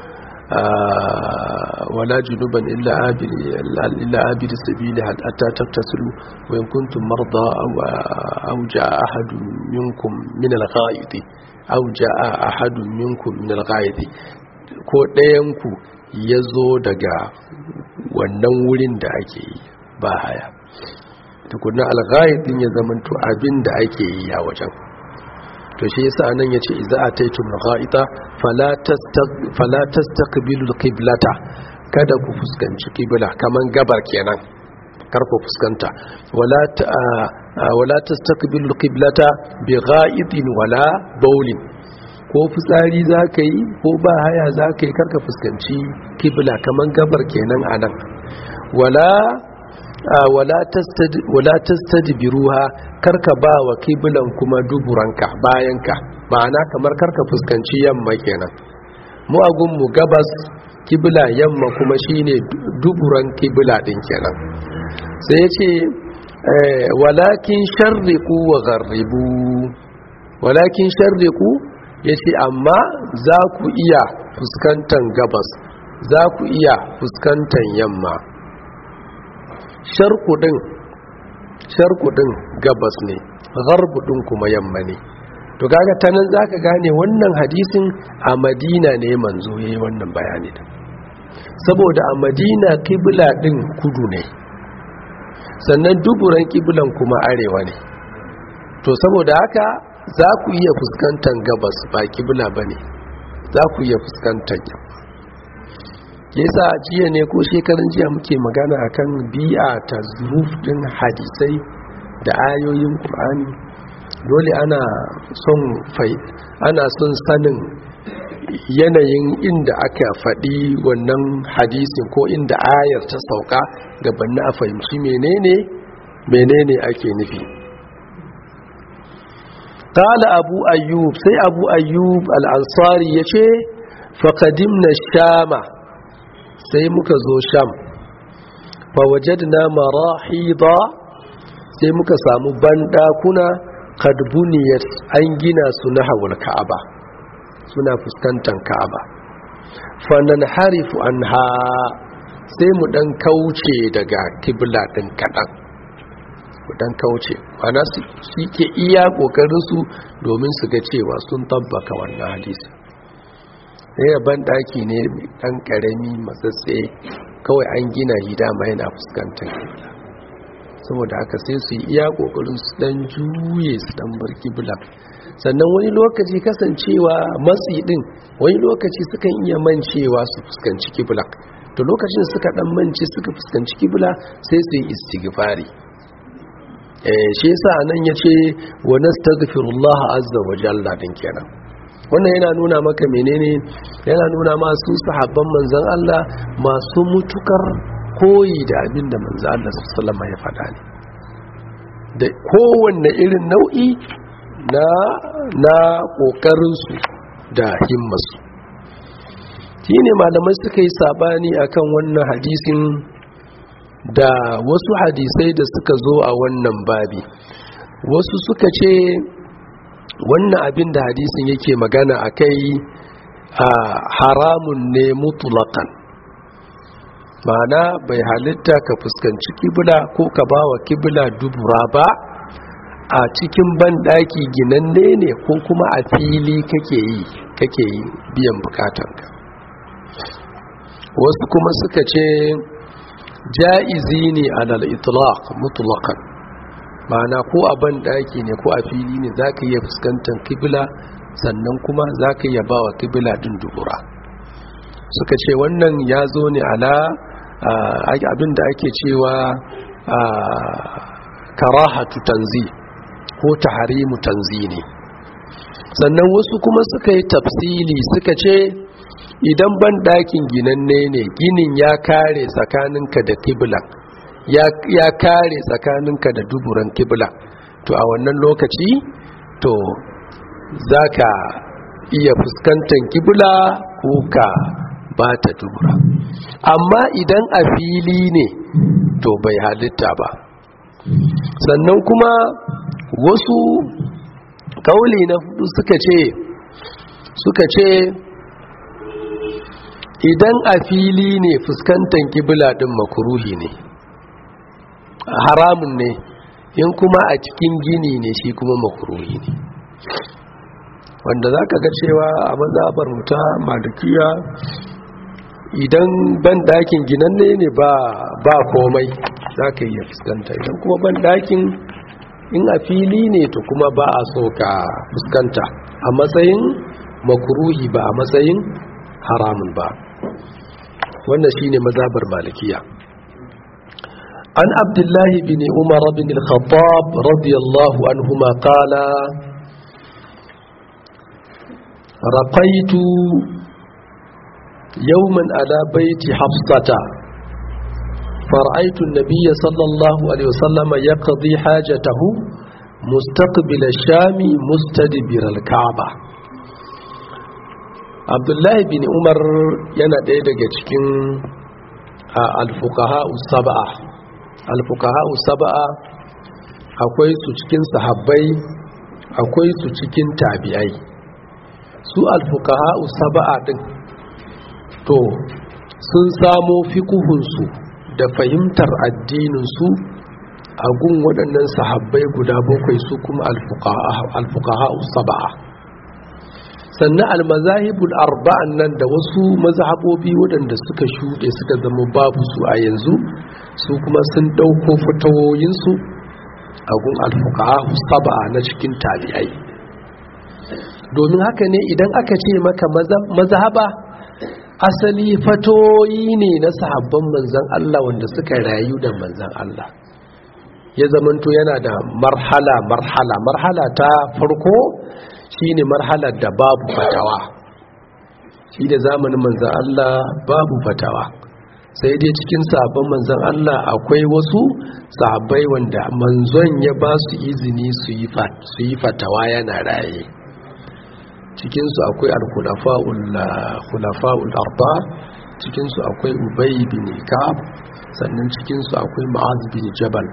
wala junuban illa abiri illa abiri sabili hatta tattasilu wa in kuntum marda aw jaa ahadun minkum min al-ghaidi aw jaa ahadun minkum min al-ghaidi ko ɗayan ku yazo daga wannan wurin da ake yi ba haya tukunan al-ghaidin ya zamanto abin da ake yi a wajen to shi yasa nan yace idza ataytum ghaita fala tastaq fala tastaqbilu alqiblata kada ku fuskanci qibla kaman gabar kenan kar ku fuskanta wala wala tastaqbilu alqiblata bi ghaitin wala bawlin ko fitsari zaka yi ko ba haya zaka yi karka fuskanci qibla kaman gabar kenan anan wala wala tastadbiruha karka ba wa kiblan kuma duburanka bayanka ma'ana kamar karka fuskanci yamma kenan mu agun mu gabas kibla yamma kuma shine duburan kibla din kenan sai yace walakin sharriqu wa gharribu walakin sharriqu yace amma za ku iya fuskantan gabas za ku iya fuskantan yamma sharkudin sharkudin gabas ne garbudin kuma yamma ne to kaga ta nan zaka gane wannan hadisin a madina ne manzo yayi wannan bayani da saboda a madina kibla din kudu ne sannan duburan kiblan kuma arewa ne to saboda haka za ku iya fuskantar gabas ba kibla bane za ku iya fuskantar yamma yasa jiya ne ko shekarun jiya muke magana akan bi'a ta zuruf din hadisai da ayoyin Qur'ani dole ana son fai ana son sanin yanayin inda aka faɗi wannan hadisin ko inda ayar ta sauka gabanin a fahimci menene menene ake nufi قال أبو أيوب سي أبو أيوب الأنصاري يشي فقدمنا الشام sai muka zo sham fa wajadna marahida sai muka samu bandakuna kad buniyat an gina su na hawul ka'aba suna fuskantar ka'aba fa nanharifu anha sai mu dan kauce daga kibla din kadan mu dan kauce ana su ke iya kokarin su domin su ga cewa sun tabbaka wannan hadisi ɗaya ban ɗaki ne ɗan ƙarami matsatse kawai an gina shi dama yana fuskantar kibla saboda haka sai su yi iya ƙoƙarin su ɗan juye su ɗan bar kibla sannan wani lokaci kasancewa matsi ɗin wani lokaci sukan iya mancewa su fuskanci kibla to lokacin suka ɗan mance suka fuskanci kibla sai su yi istighfari shi yasa nan yace wa nastaghfirullah azza wa jalla din kenan wannan yana nuna maka menene yana nuna masu sahabban manzan Allah masu mutukar koyi da abin da manzan Allah sallama ya faɗa ne da kowanne irin nau'i na na ƙoƙarinsu da himmasu shi ne malamai suka yi sabani akan wannan hadisin da wasu hadisai da suka zo a wannan babi wasu suka ce wannan abin da hadisin yake magana a kai a haramun ne mutulakan ma'ana bai halitta ka fuskanci kibla ko ka ba wa kibla dubura ba a cikin banɗaki ginanne ne ko kuma a fili kake yi kake yi biyan bukatanka wasu kuma suka ce ja'izi ne alal itlaq mutlaqan ma'ana ko a ban daki ne ko a fili ne zaka iya fuskantar kibla sannan kuma zaka iya bawa kibla din dubura suka ce wannan ya zo ne ala abinda ake cewa karahatu tanzi ko tahrimu tanzi ne sannan wasu kuma suka yi tafsili suka ce idan ban ɗakin ginanne ne ginin ya kare tsakaninka da kibla ya kare tsakaninka da duburan kibla to a wannan lokaci to za ka iya fuskantar kibla ko ka ba ta dubura amma idan a fili ne to bai halitta ba sannan kuma wasu kauli na hudu suka ce suka ce idan a fili ne fuskantar kibla din makuruhi ne haramun ne in kuma a cikin gini ne shi kuma makuruhi ne wanda za ka ga cewa a mazabar muta malikiya idan ban dakin ginanne ne ba komai za ka iya fuskanta idan kuma ban dakin in a fili ne to kuma ba a so ka fuskanta a matsayin makuruhi ba a matsayin haramun ba wannan shine mazabar malikiya an abdullahi bin umar bin al-khattab radiyallahu anhuma qala raqaitu yawman ala baiti hafsata فرأيت النبي صلى الله عليه وسلم يقضي حاجته مستقبل الشام مستدبر الكعبة عبد الله بن عمر yana ɗaya daga cikin alfukaha saba'a alfukaha saba'a akwai su cikin sahabbai akwai su cikin tabi'ai su alfukaha saba'a din to sun samo fiƙuhunsu da fahimtar addininsu a gun waɗannan sahabbai guda bakwai su kuma alfukaha saba'a sannan almazahibul arba'an nan da wasu mazhabobi waɗanda suka shuɗe suka zama babu su a yanzu su kuma sun ɗauko fitawoyinsu a gun alfukaha saba'a na cikin tabi'ai domin haka ne idan aka ce maka mazhaba asali fatoyi ne na sahabban manzan Allah wanda suka rayu da manzan Allah ya zamanto yana da marhala marhala marhala ta farko shine marhalar da babu fatawa shi da zamanin manzan Allah babu fatawa sai dai cikin sahabban manzan Allah akwai wasu sahabbai wanda manzon ya ba su izini su yi fatawa yana raye cikinsu akwai al-khulafa'ul arba cikinsu akwai ubay bin ka'ab sannan cikinsu akwai ma'az bin jabal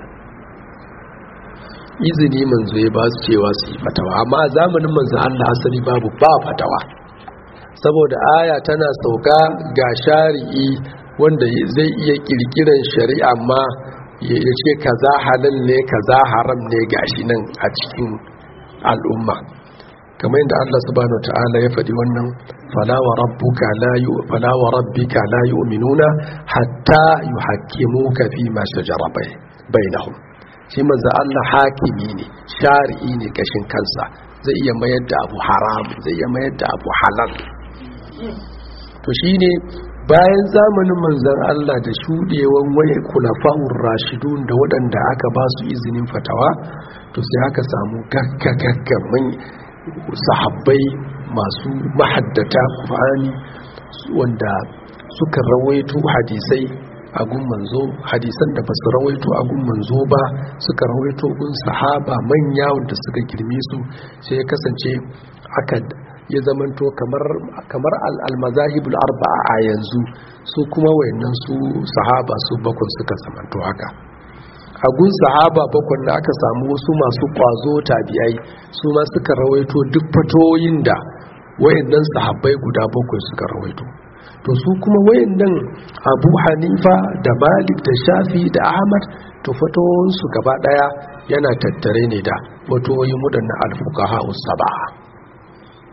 izini manzo ya ba su cewa su yi fatawa amma zamanin manzo Allah asali babu ba fatawa saboda aya tana sauka ga shari'i wanda zai iya kirkiran shari'a ma ya ce kaza halal ne kaza haram ne gashi nan a cikin al'umma kamar yadda Allah subhanahu ta'ala ya faɗi wannan fala wa rabbuka la yu fala wa rabbika la yu'minuna hatta yuhaqqimuka fi ma shajara bainahum shi manzo Allah hakimi ne shari'i ne kashin kansa zai iya mayar da abu haram zai iya mayar da abu halal to shine bayan zamanin manzon Allah da shudewan waye kulafa'ur rashidun da waɗanda aka ba su izinin fatawa to sai aka samu gaggagaggamin sahabbai masu mahaddata Qur'ani wanda suka rawaito hadisai a gun manzo hadisan da basu rawaito a gun manzo ba suka rawaito gun sahaba manya wanda suka girme su sai ya kasance aka ya zamanto kamar kamar al-mazahibul arba'a a yanzu su kuma wayannan su sahaba su bakwai suka zamanto haka a gun sahaba bakwai da aka samu wasu masu kwazo tabi'ai su ma suka rawaito duk fatoyin da wayannan sahabbai guda bakwai suka rawaito to su kuma wayannan abu hanifa da malik da shafi da ahmad to fatoyinsu gaba daya yana tattare ne da fatoyin waɗannan alfukaha saba'a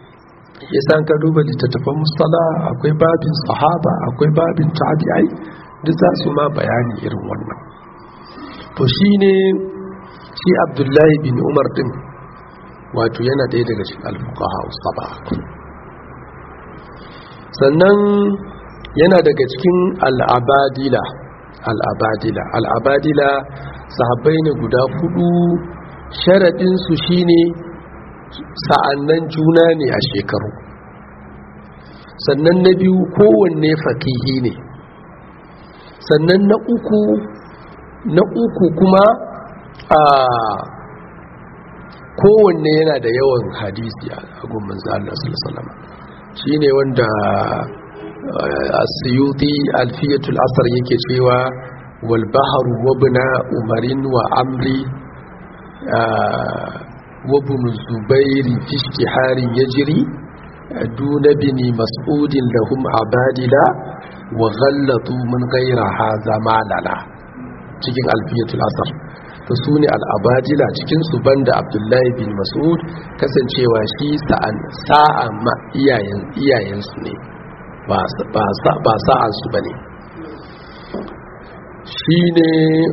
ya san ka duba littattafan mustala akwai babin sahaba akwai babin tabi'ai duk za su ma bayani irin wannan to shi ne shi abdullahi bin umar din wato yana ɗaya daga cikin alfukaha saba sannan yana daga cikin al'abadila al'abadila al'abadila sahabbai ne guda hudu sharaɗinsu shine sa'annan juna ne a shekaru sannan na biyu kowanne fakihi ne sannan na uku na uku kuma a kowanne yana da yawan hadisi a gumman Allah sallallahu shi ne wanda asiyuti alfiyatul asar yake cewa wal baharu wabna umarin wa amri وابن الزبير في اشتهار يجري دون بن مسعود لهم عبادلا وغلطوا من غير هذا ماللا cikin alfiyatul asar to su ne al'abadila cikin su banda abdullahi bin mas'ud kasancewa shi sa'an ma iyayensu ne ba sa'ansu ba ne shi ne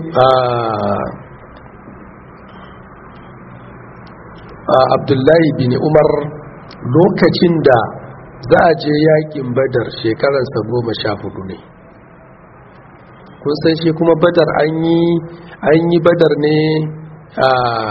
abdullahi bin umar lokacin da za a je yakin badar shekararsa goma sha hudu ne kun san shi kuma badar an yi badar ne a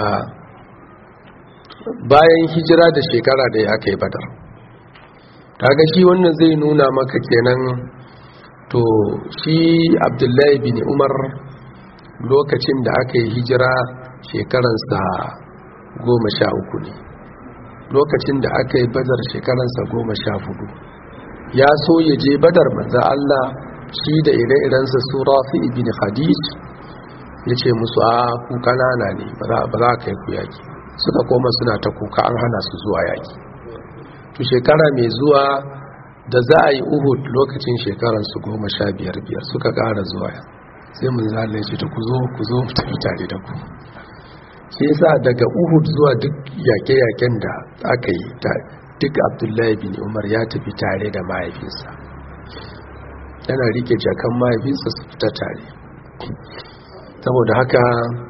bayan hijira da shekara da aka yi badar kaga shi wannan zai nuna maka kenan to shi abdullahi bin umar lokacin da aka yi hijira shekaransa goma sha uku ne lokacin da aka yi badar shekaransa goma sha hudu ya so ya je badar manza Allah shi da ire-irensa su rafi ibn khadij ya ce musu a ku kanana ne ba za ka yi ku yaki suka koma suna ta kuka an hana su zuwa yaki to shekara mai zuwa da za a yi uhud lokacin shekaransu goma sha biyar biyar suka kara zuwa sai mun zala ya ce ta ku zo ku zo tafi tare da ku shi yasa daga uhud zuwa duk yake-yaken da aka yi duk abdullahi bin umar ya tafi tare da mahaifinsa yana rike jakan mahaifinsa su fita tare saboda haka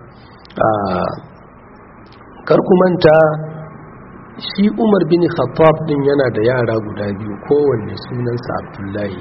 karkumanta shi umar bin khattab din yana da yara guda biyu kowanne sunansa abdullahi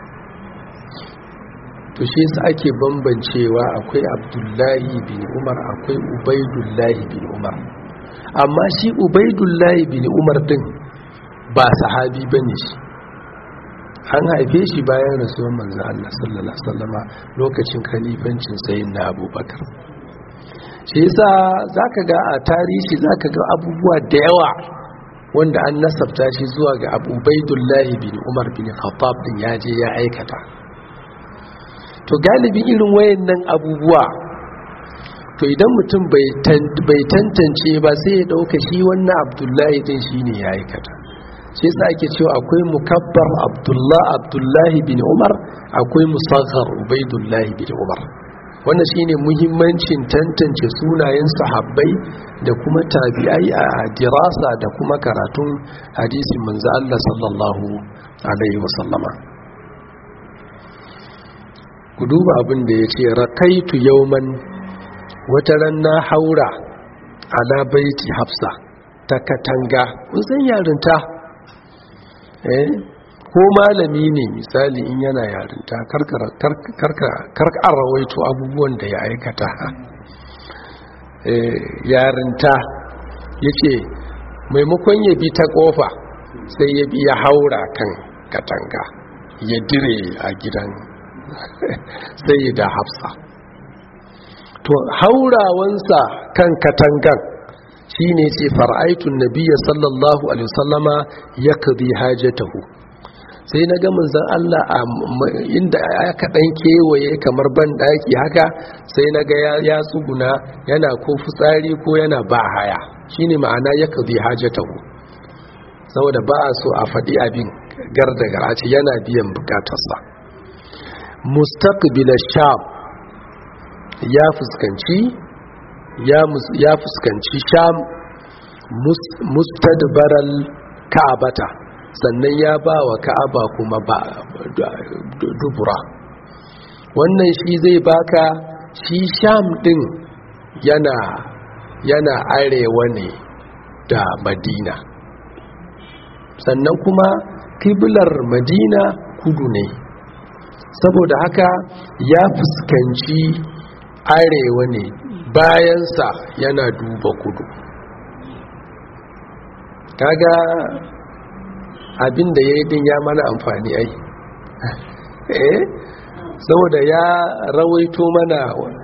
to shi yasa ake bambancewa akwai abdullahi bin umar akwai ubaidullahi bin umar amma shi ubaidullahi bin umar din ba sahabi bane shi an haife shi bayan rasuwar manzo Allah sallallahu alaihi wasallama lokacin khalifancin sayyidina abubakar shi yasa zaka ga a tarihi zaka ga abubuwa da yawa wanda an nasabta shi zuwa ga Abu Ubaidullahi bin Umar bin Khattab din ya je ya aikata to galibin irin wayannan abubuwa to idan mutum bai tantance ba sai ya dauka shi wannan Abdullahi din shine ya aikata shi yasa ake cewa akwai mukabbar Abdullah Abdullahi bin Umar akwai musaghar Ubaidullahi bin Umar wannan shine muhimmancin tantance sunayen sahabbai da kuma tabi'ai a dirasa da kuma karatun hadisin manzo Allah sallallahu alaihi wasallama ku duba abin da yace rakaitu yawman wata ran na haura ala baiti hafsa ta katanga kun san yarinta eh ko malami ne misali in yana yarinta karkar rawaito abubuwan da ya aikata yarinta ya ce maimakon ya bi ta kofa sai ya bi ya haura kan katanga ya dire a gidan sai da hafsa to haurawansa kan katangan shi ne ce far'aitun nabiya sallallahu alaihi wasallama ya kadi hajjatahu sai na ga manzon Allah a inda aka dan kewaye kamar ban daki haka sai na ga ya tsuguna yana ko fitsari ko yana ba haya shine ma'ana ya kadi hajatahu saboda ba a so a faɗi abin garda garace yana biyan bukatarsa mustaqbil sham ya fuskanci ya fuskanci sham mustadbaral ka'abata sannan ya ba wa ka'aba kuma ba dubura wannan shi zai baka shi sham din yana yana arewa ne da madina sannan kuma kiblar madina kudu ne saboda haka ya fuskanci arewa ne bayansa yana duba kudu kaga abinda ya yi din ya mana amfani ai eh saboda ya rawaito mana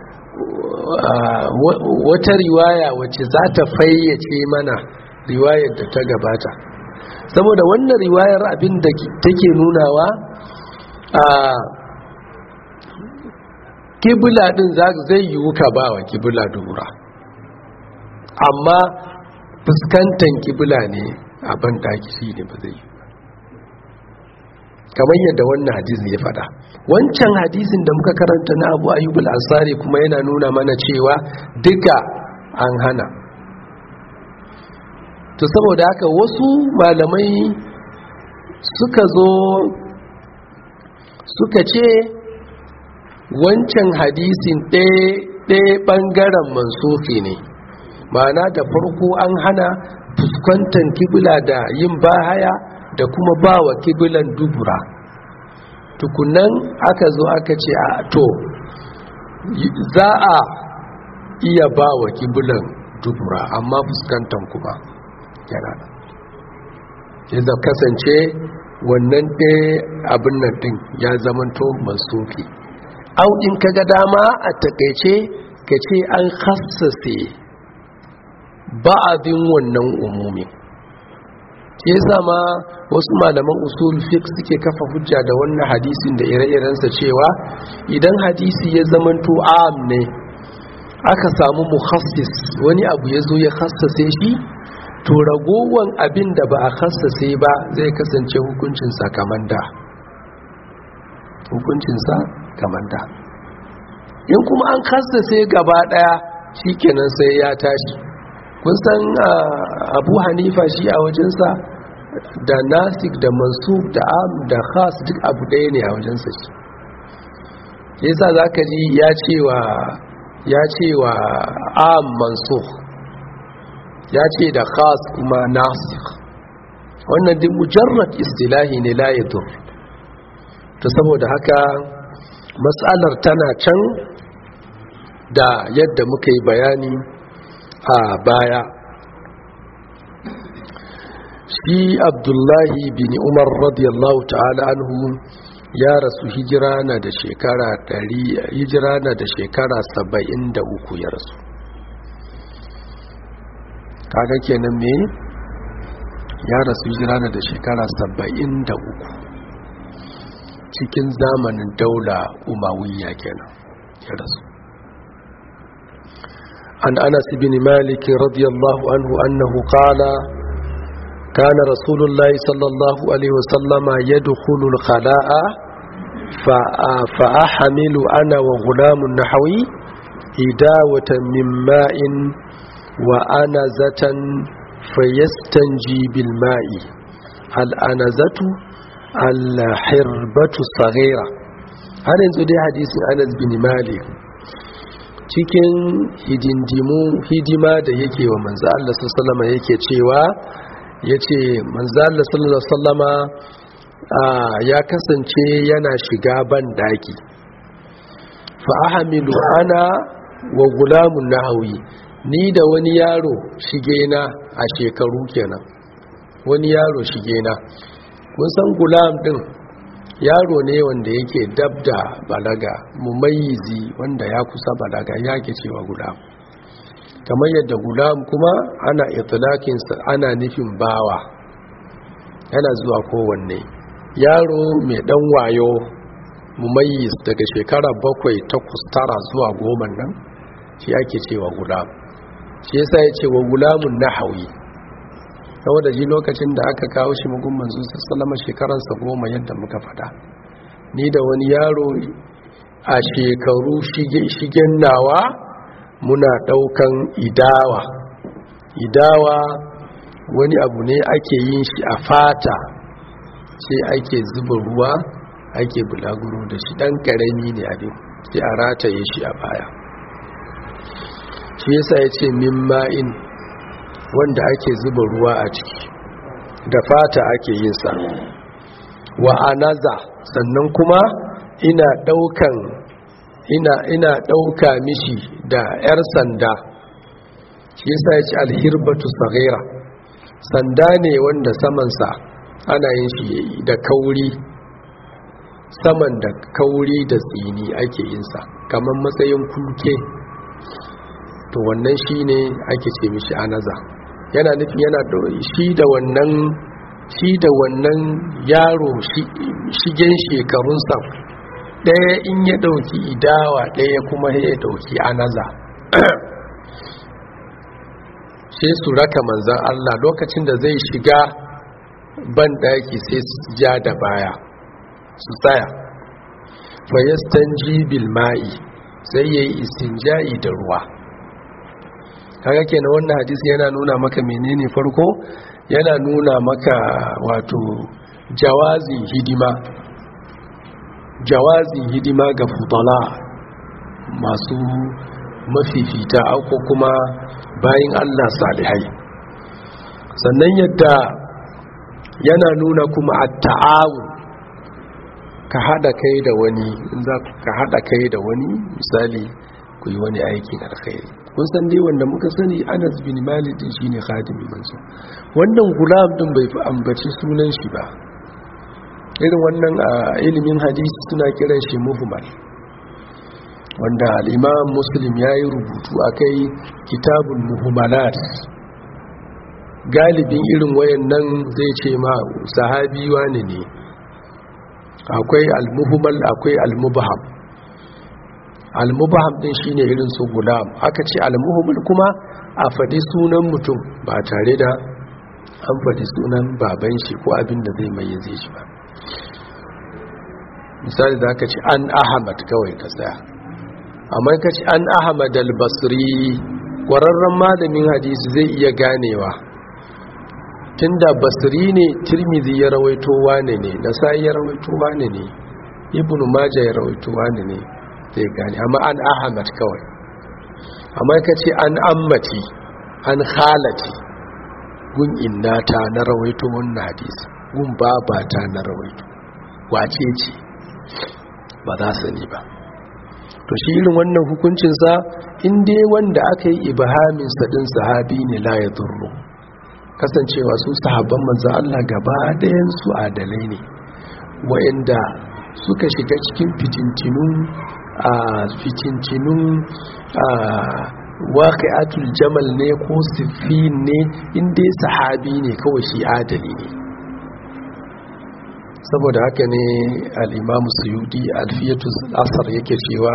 wata riwaya wacce za ta fayyace mana riwayar da ta gabata saboda wannan riwayar abin da take nunawa a kibula din zai yiwu ka ba wa kibula dubura amma fuskantar kibula ne a bandaki shi ne ba zai yi kamar yadda wannan hadisin ya fada wancan hadisin da muka karanta na abu ayyubul ansari kuma yana nuna mana cewa duka an hana to saboda haka wasu malamai suka zo suka ce wancan hadisin ɗaya ɓangaren mansufi ne ma'ana da farko an hana fuskantar kibula da yin bahaya da kuma ba wa kibilan dubura tukunan aka zo aka ce a to za a iya ba wa kibilan dubura amma fuskantar kuma yana da yadda kasance wannan ɗaya abin nan ɗin ya zamanto masufi au in kaga dama a takaice ka ce an hassase ba'adin wannan umumin shi yasa ma wasu malaman usul fiqh suke kafa hujja da wannan hadisin da ire-irensa cewa idan hadisi ya zamanto am ne aka samu mukhassis wani abu ya zo ya khassase shi to ragowan abin da ba a khassase ba zai kasance hukuncinsa kamar da hukuncinsa kamar da in kuma an khassase gaba daya shikenan sai ya tashi kun san abu hanifa shi a wajensa da nasik da mansub da am da khas duk abu ɗaya ne a wajensa shi yasa za ka ji ya cewa ya cewa am mansub ya ce da khas kuma nasik wannan duk mujarrad istilahi ne la yadur to saboda haka matsalar tana can da yadda muka yi bayani a baya shi abdullahi bin umar radiyallahu ta'ala anhu ya rasu hijira na da shekara hijira na da shekara saba'in da uku ya rasu kaga kenan me ya rasu hijira na da shekara saba'in da uku cikin zamanin daula umawiyya kenan ya rasu عن أنس بن مالك رضي الله عنه أنه قال كان رسول الله صلى الله عليه وسلم يدخل الخلاء فأحمل أنا وغلام نحوي إداوة من ماء وأنزة فيستنجي بالماء الأنزة الحربة الصغيرة هل ينزل حديث أنس بن مالك cikin hidindimu hidima da yake wa manzo Allah sallama yake cewa yace manzo Allah sallama ya kasance yana shiga ban daki fa ahmilu ana wa gulamun nahawi ni da wani yaro shige na a shekaru kenan wani yaro shige na kun san gulam din yaro ne wanda yake dab da balaga mumayyizi wanda ya kusa balaga ya ke cewa gulam kamar yadda gulam kuma ana itilakinsa ana nufin bawa yana zuwa kowanne yaro mai dan wayo mumayyiz daga shekara bakwai takwas tara zuwa goma nan shi ake cewa gulam shi yasa ya ce wa gulamun nahawi saboda ji lokacin da aka kawo shi mugun manzo sallama shekaransa goma yadda muka fada ni da wani yaro a shekaru shigen nawa muna daukan idawa idawa wani abu ne ake yin shi a fata sai ake zuba ruwa ake bulaguro da shi dan karami ne abin sai a rataye shi a baya shi yasa ya ce min ma'in wanda ake zuba ruwa a ciki da fata ake yin sa wa anaza sannan kuma ina daukan ina ina dauka mishi da yar sanda shi yasa ya ce alhirbatu saghira sanda ne wanda samansa ana yin shi da kauri saman da kauri da tsini ake yin sa kamar matsayin kulke to wannan shine ake ce mishi anaza yana nufin yana shi da wannan shi da wannan yaro shigen shekarunsa ɗaya in ya ɗauki idawa ɗaya kuma ya ɗauki anaza sai su raka manzan Allah lokacin da zai shiga ban ɗaki sai su ja da baya su tsaya fayastan jibil ma'i sai ya yi istinja'i da ruwa kaga kenan wannan hadisi yana nuna maka menene farko yana nuna maka wato jawazi hidima jawazi hidima ga fudala masu mafifita ko kuma bayin Allah salihai sannan yadda yana nuna kuma at-ta'awun ka hada kai da wani in za ka hada kai da wani misali ku yi wani aikin alkhairi kun san dai wanda muka sani Anas bin Malik din shine khadimi manzo wannan gulam din bai fi ambaci sunan shi ba irin wannan a ilimin hadisi suna kiran shi muhmal wanda al-Imam Muslim yayi rubutu akai kitabul muhmalat galibin irin wayannan zai ce ma sahabi wane ne akwai al-muhmal akwai al-mubham al-mubham din shine irin su gulam aka ce al-muhmal kuma a faɗi sunan mutum ba tare da an faɗi sunan baban shi ko abin da zai mai zai shi ba misali da aka ce an ahmad kawai ka tsaya amma ka ce an ahmad al-basri ƙwararren malamin hadisi zai iya ganewa tunda basri ne tirmidhi ya rawaito wane ne nasai ya rawaito wane ne ibnu majah ya rawaito wane ne zai gane amma an ahmad kawai amma ka ce an ammati an khalati gun innata na rawaito wannan hadisi gun babata na rawaito wace ce ba za sani ba to shi irin wannan hukuncinsa in dai wanda aka yi ibahamin sadin sahabi ne la ya zurru kasancewa su sahabban manzo Allah gaba ɗayan su adalai ne wa'anda suka shiga cikin fitintinun a fitintinun a waqi'atul jamal ne ko siffin ne inda sahabi ne kawai shi adali ne saboda haka ne al-imamu suyudi alfiyatu asar yake cewa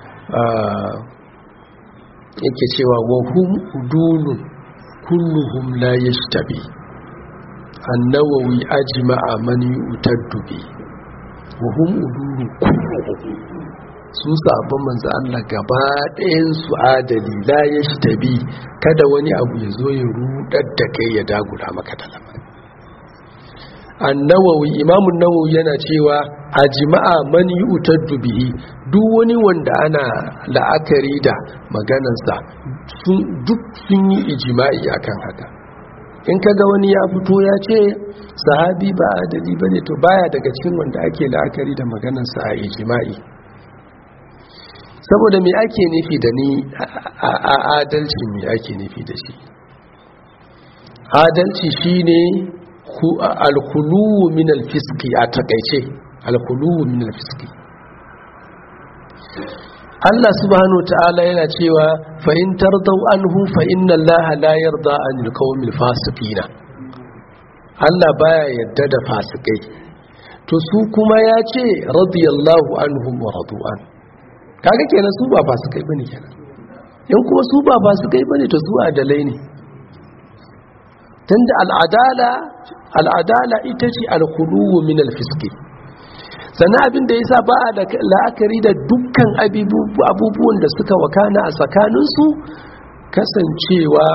yake cewa wa hum udulun kulluhum la yashtabi an-nawawi ajma'a man yu'taddu bi wa hum udulun kulluhum su sabon manzo Allah gaba ɗayan su adali la yashtabi kada wani abu ya zo ya rudar da kai ya dagula maka da lamari annawawi imamun nawawi yana cewa a jima'a man yu'taddu bihi duk wani wanda ana la'akari da maganarsa duk sun yi ijima'i akan haka in kaga wani ya fito ya ce sahabi ba adali bane to baya daga cikin wanda ake la'akari da maganarsa a ijima'i saboda me ake nufi da ni a adalci me ake nufi da shi adalci shine alkhuluwu min alfiski a takaice alkhuluwu min alfiski Allah subhanahu ta'ala yana cewa fa in tardau anhu fa inna Allah la yarda anil qawmil fasiqina Allah baya yadda da fasikai to su kuma ya ce radiyallahu anhum wa radu'an kaga kenan su ba fasikai bane kenan in kuma su ba fasikai bane to su adalai ne tunda al'adala al'adala ita ce alkuluwu min alfiski sannan abin da ya sa ba a la'akari da dukkan abubuwan da suka wakana a tsakaninsu kasancewa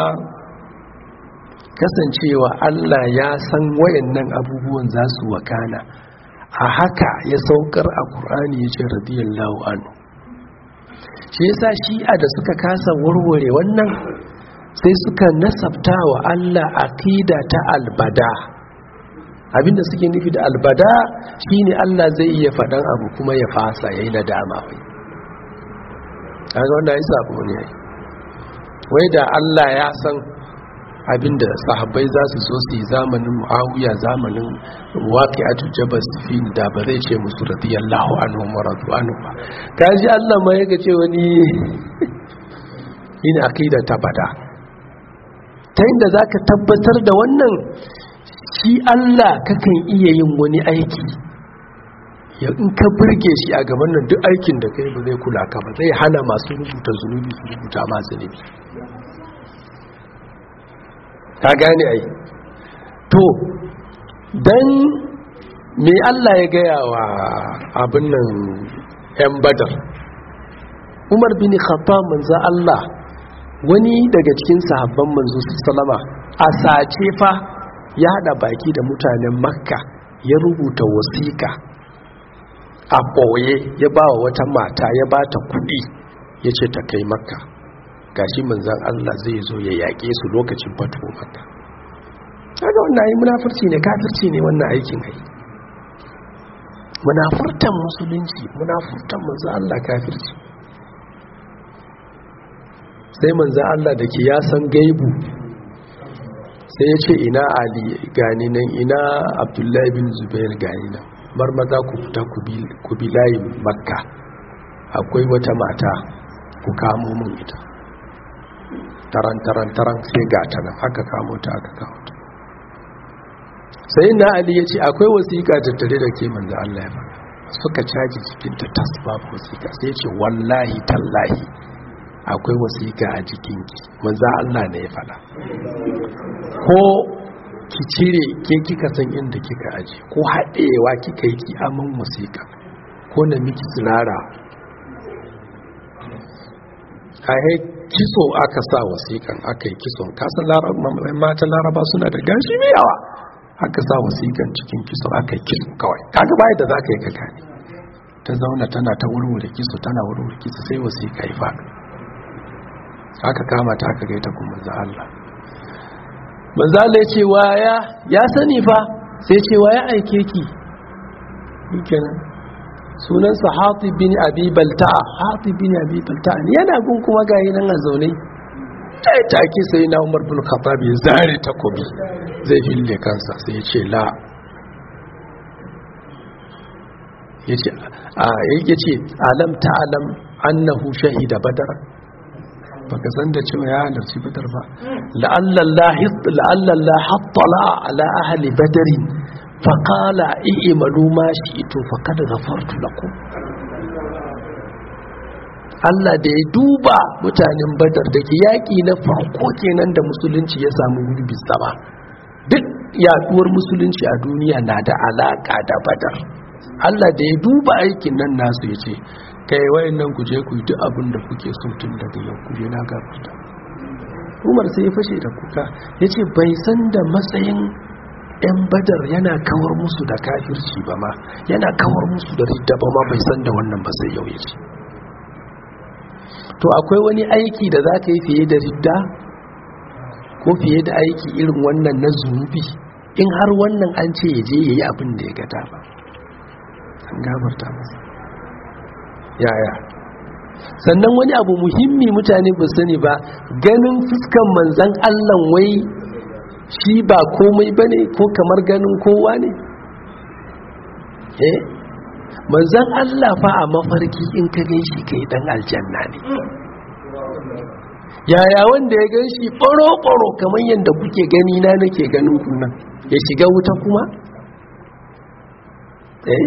kasancewa Allah ya san wayannan abubuwan za su wakana a haka ya saukar a ƙur'ani ya ce radiyallahu anhu shi yasa shi'a da suka kasa warware wannan sai suka nasabta wa Allah aqida ta albada abinda suke nufi da albada shine Allah zai iya faɗan abu kuma ya fasa yayi nadama wai kaga wanda ya sabo ne wai da Allah ya san abinda sahabbai za su so su yi zamanin muawiya zamanin waqi'atu jabal sifin da ba zai ce musu radiyallahu anhu wa radu anhu ba kaji Allah ma yake ce wani ina akida ta bada ta inda zaka tabbatar da wannan shi Allah kakan iya yin wani aiki ya in ka burge shi a gaban nan duk aikin da kai ba zai kula ka ba zai hana masu rubuta zunubi su rubuta ma zunubi ka gane ai to dan me Allah ya gaya wa abin nan yan badar Umar bin Khattab manzo Allah wani daga cikin sahabban manzo sallama a sace fa ya hada baki da mutanen Makka ya rubuta wasiƙa a ɓoye ya ba wa wata mata ya ba ta kuɗi ya ce ta kai Makka gashi manzan Allah zai zo ya yaƙe su lokacin fatuwa Makka kaga wannan yi munafurci ne kafirci ne wannan aikin ai munafurtan musulunci munafurtan manzo Allah kafirci sai manzo Allah da ke ya san gaibu sai ya ce ina Ali gani nan ina Abdullahi bin Zubair gani nan bar maza ku fita ku bi layin Makka akwai wata mata ku kamo mun ita taran taran taran sai ga ta nan aka kamo ta aka kawo ta sai na ali ya ce akwai wasiƙa tattare da ke manzo Allah ya faɗa suka caji cikin ta tas babu wasiƙa sai ya ce wallahi tallahi akwai wasiƙa a jikin ki manzo Allah ne ya faɗa ko ki cire ke kika san inda kika aje ko haɗewa kika yi ki aman wasiƙa ko na miki tsirara a kiso aka sa wasiƙan aka yi kison kasan mata laraba suna da gashi mai yawa aka sa wasiƙan cikin kiso aka yi kiso kawai kaga bayan da za ka yi ka gane ta zauna tana ta wurwure kiso tana wurwure kiso sai wasiƙa ya faɗo aka kama ta aka gaita kuma za Allah manzo Allah ya ce waya ya sani fa sai ce waya aike ki kenan sunansa hatib bin abi balta'a hatib bin abi balta'a ne yana gun kuma gayi nan a zaune tai take sai na Umar bin Khattab ya zare takobi zai fille kansa sai ya ce la yace a yace alam ta'lam annahu shahida badar baka san da cewa ya halarci badar ba la'alla Allah la'alla Allah hattala ala ahli badarin faƙala i'malu ma shi'tu faqad ghafartu lakum Allah da ya duba mutanen Badar da ke yaƙi na farko kenan da musulunci ya samu gurbi sama duk yaduwar musulunci a duniya na da alaka da Badar Allah da ya duba aikin nan nasu ya ce kai wayannan ku je ku yi duk abin da kuke so tun daga yau ku je na gafarta Umar sai ya fashe da kuka yace bai san da matsayin 'yan badar yana kawar musu da kafirci ba ma yana kawar musu da ridda ba ma bai san da wannan ba sai yau yace to akwai wani aiki da za ka yi fiye da ridda ko fiye da aiki irin wannan na zunubi in har wannan an ce ya je ya yi abin da ya gada ba an gabarta masa yaya sannan wani abu muhimmi mutane ba sani ba ganin fuskan manzan allah wai shi ba komai ba ne ko kamar ganin kowa ne eh manzan Allah fa a mafarki in ka gan shi kai dan aljanna ne yaya wanda ya gan shi ɓaro-ɓaro kamar yadda kuke gani na nake ganin kunan ya shiga wuta kuma eh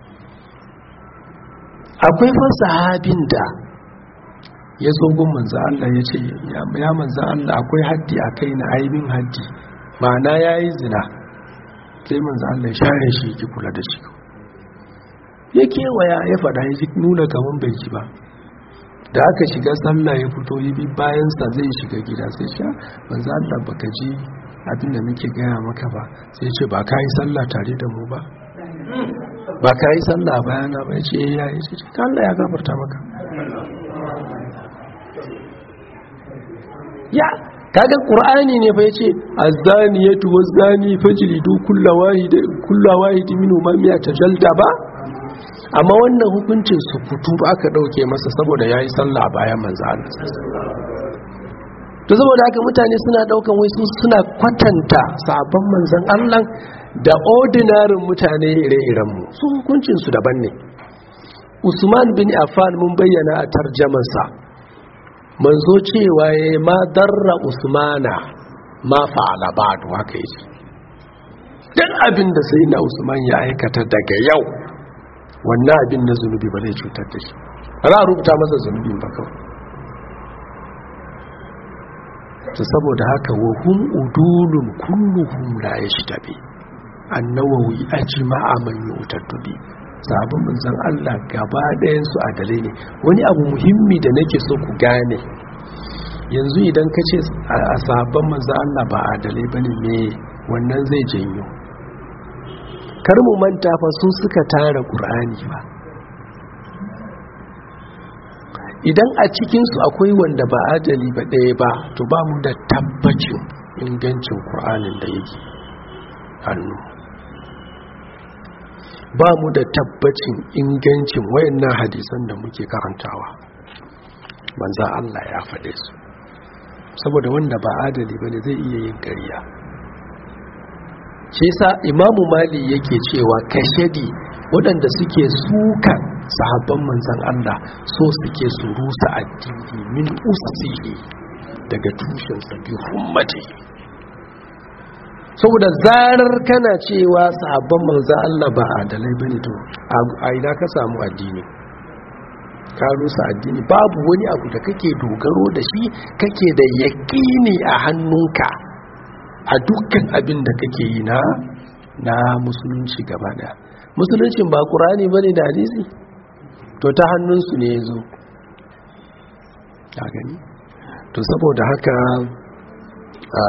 akwai fa sahabin da ya zo gun manzan Allah ya ce ya manzan Allah akwai haddi a kai na aibin haddi ma'ana ya yi zina sai manzo Allah ya share shi ki kula da shi ya kewaya ya faɗa ya nuna kaman bai ji ba da aka shiga sallah ya fito yi bi bayansa zai shiga gida sai sha manzo Allah baka ji abin da muke gaya maka ba sai ce ba ka yi sallah tare da mu ba ba ka yi sallah bayana ba ya ce ya yi ce ka Allah ya gafarta maka ya kaga qur'ani ne fa yace az-zaniyatu waz-zani fajlidu kullu wahid kullu wahid minhum ma tajalda ba amma wannan hukuncin su kutu aka dauke masa saboda yayi sallah bayan manzo Allah to saboda haka mutane suna daukan wai su suna kwatanta sabon manzon Allah da ordinary mutane ire-iren mu su hukuncin su daban ne Usman bin Affan mun bayyana a tarjamansa manzo cewa ya ma darra usmana ma fa'ala ba'du haka yake duk abin da sai na usman ya aikata daga yau wannan abin na zunubi ba zai cutar da shi ba za a rubuta masa zunubin ba kawai ta saboda haka wa hum udulun kulluhum la yashtabi annawawi ajma'a man yu'taddu sabon manzan Allah gaba ɗayansu adalai ne wani abu muhimmi da nake so ku gane yanzu idan ka ce a sabon manzan Allah ba adalai ba ne me wannan zai janyo kar mu manta fa su suka tara ƙur'ani ba idan a cikinsu akwai wanda ba adali ba ɗaya ba to ba mu da tabbacin ingancin ƙur'anin da yake hannu ba mu da tabbacin ingancin wayannan hadisan da muke karantawa manza Allah ya faɗe su saboda wanda ba adali ba ne zai iya yin ƙarya ce sa imamu mali yake cewa kashedi waɗanda suke suka sahabban manzan Allah so suke su rusa addini min usihi daga tushensa bi hummati saboda zarar kana cewa sahabban manzo Allah ba adalai bane to a ina ka samu addini ka rusa addini babu wani abu da kake dogaro da shi kake da yaƙini a hannunka a dukkan abin da kake yi na na musulunci gaba daya musuluncin ba qur'ani bane da hadisi to ta hannunsu ne yazo ka gani to saboda haka a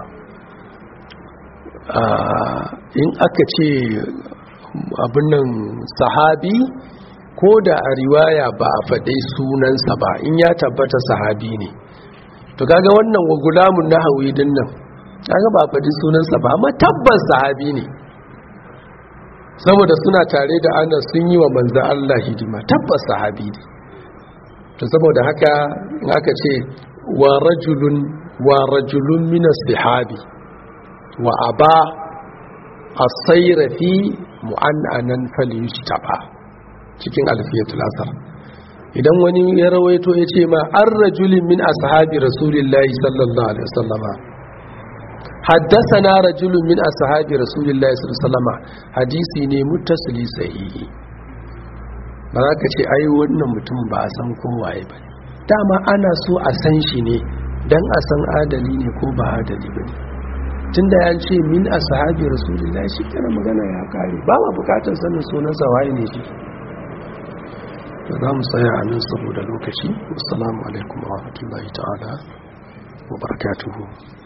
in aka ce abin nan sahabi ko da a riwaya ba a faɗe sunansa ba in ya tabbata sahabi ne to kaga wannan wa gulamun na hawi din nan kaga ba a faɗi sunansa ba amma tabbas sahabi ne saboda suna tare da ana sun yi wa manzo Allah hidima tabbas sahabi ne to saboda haka in aka ce wa rajulun wa rajulun min as-sahabi wa aba asaira fi mu'annanan falyushtaba cikin alfiyatul asar idan wani ya rawaito ya ce ma an rajulin min ashabi rasulillahi sallallahu alaihi wasallama haddathana rajulun min ashabi rasulillahi sallallahu alaihi wasallama hadisi ne muttasili sahihi ba za ka ce ai wannan mutum ba a san kowaye ba dama ana so a san shi ne dan a san adali ne ko ba adali ba ne tun da ya ce min a sahabi rasulullah shi kana magana ya kare ba ma bukatar sanin sunansa waye ne shi da za mu tsaya a nan saboda lokaci assalamu alaikum wa rahmatullahi ta'ala wa barakatuhu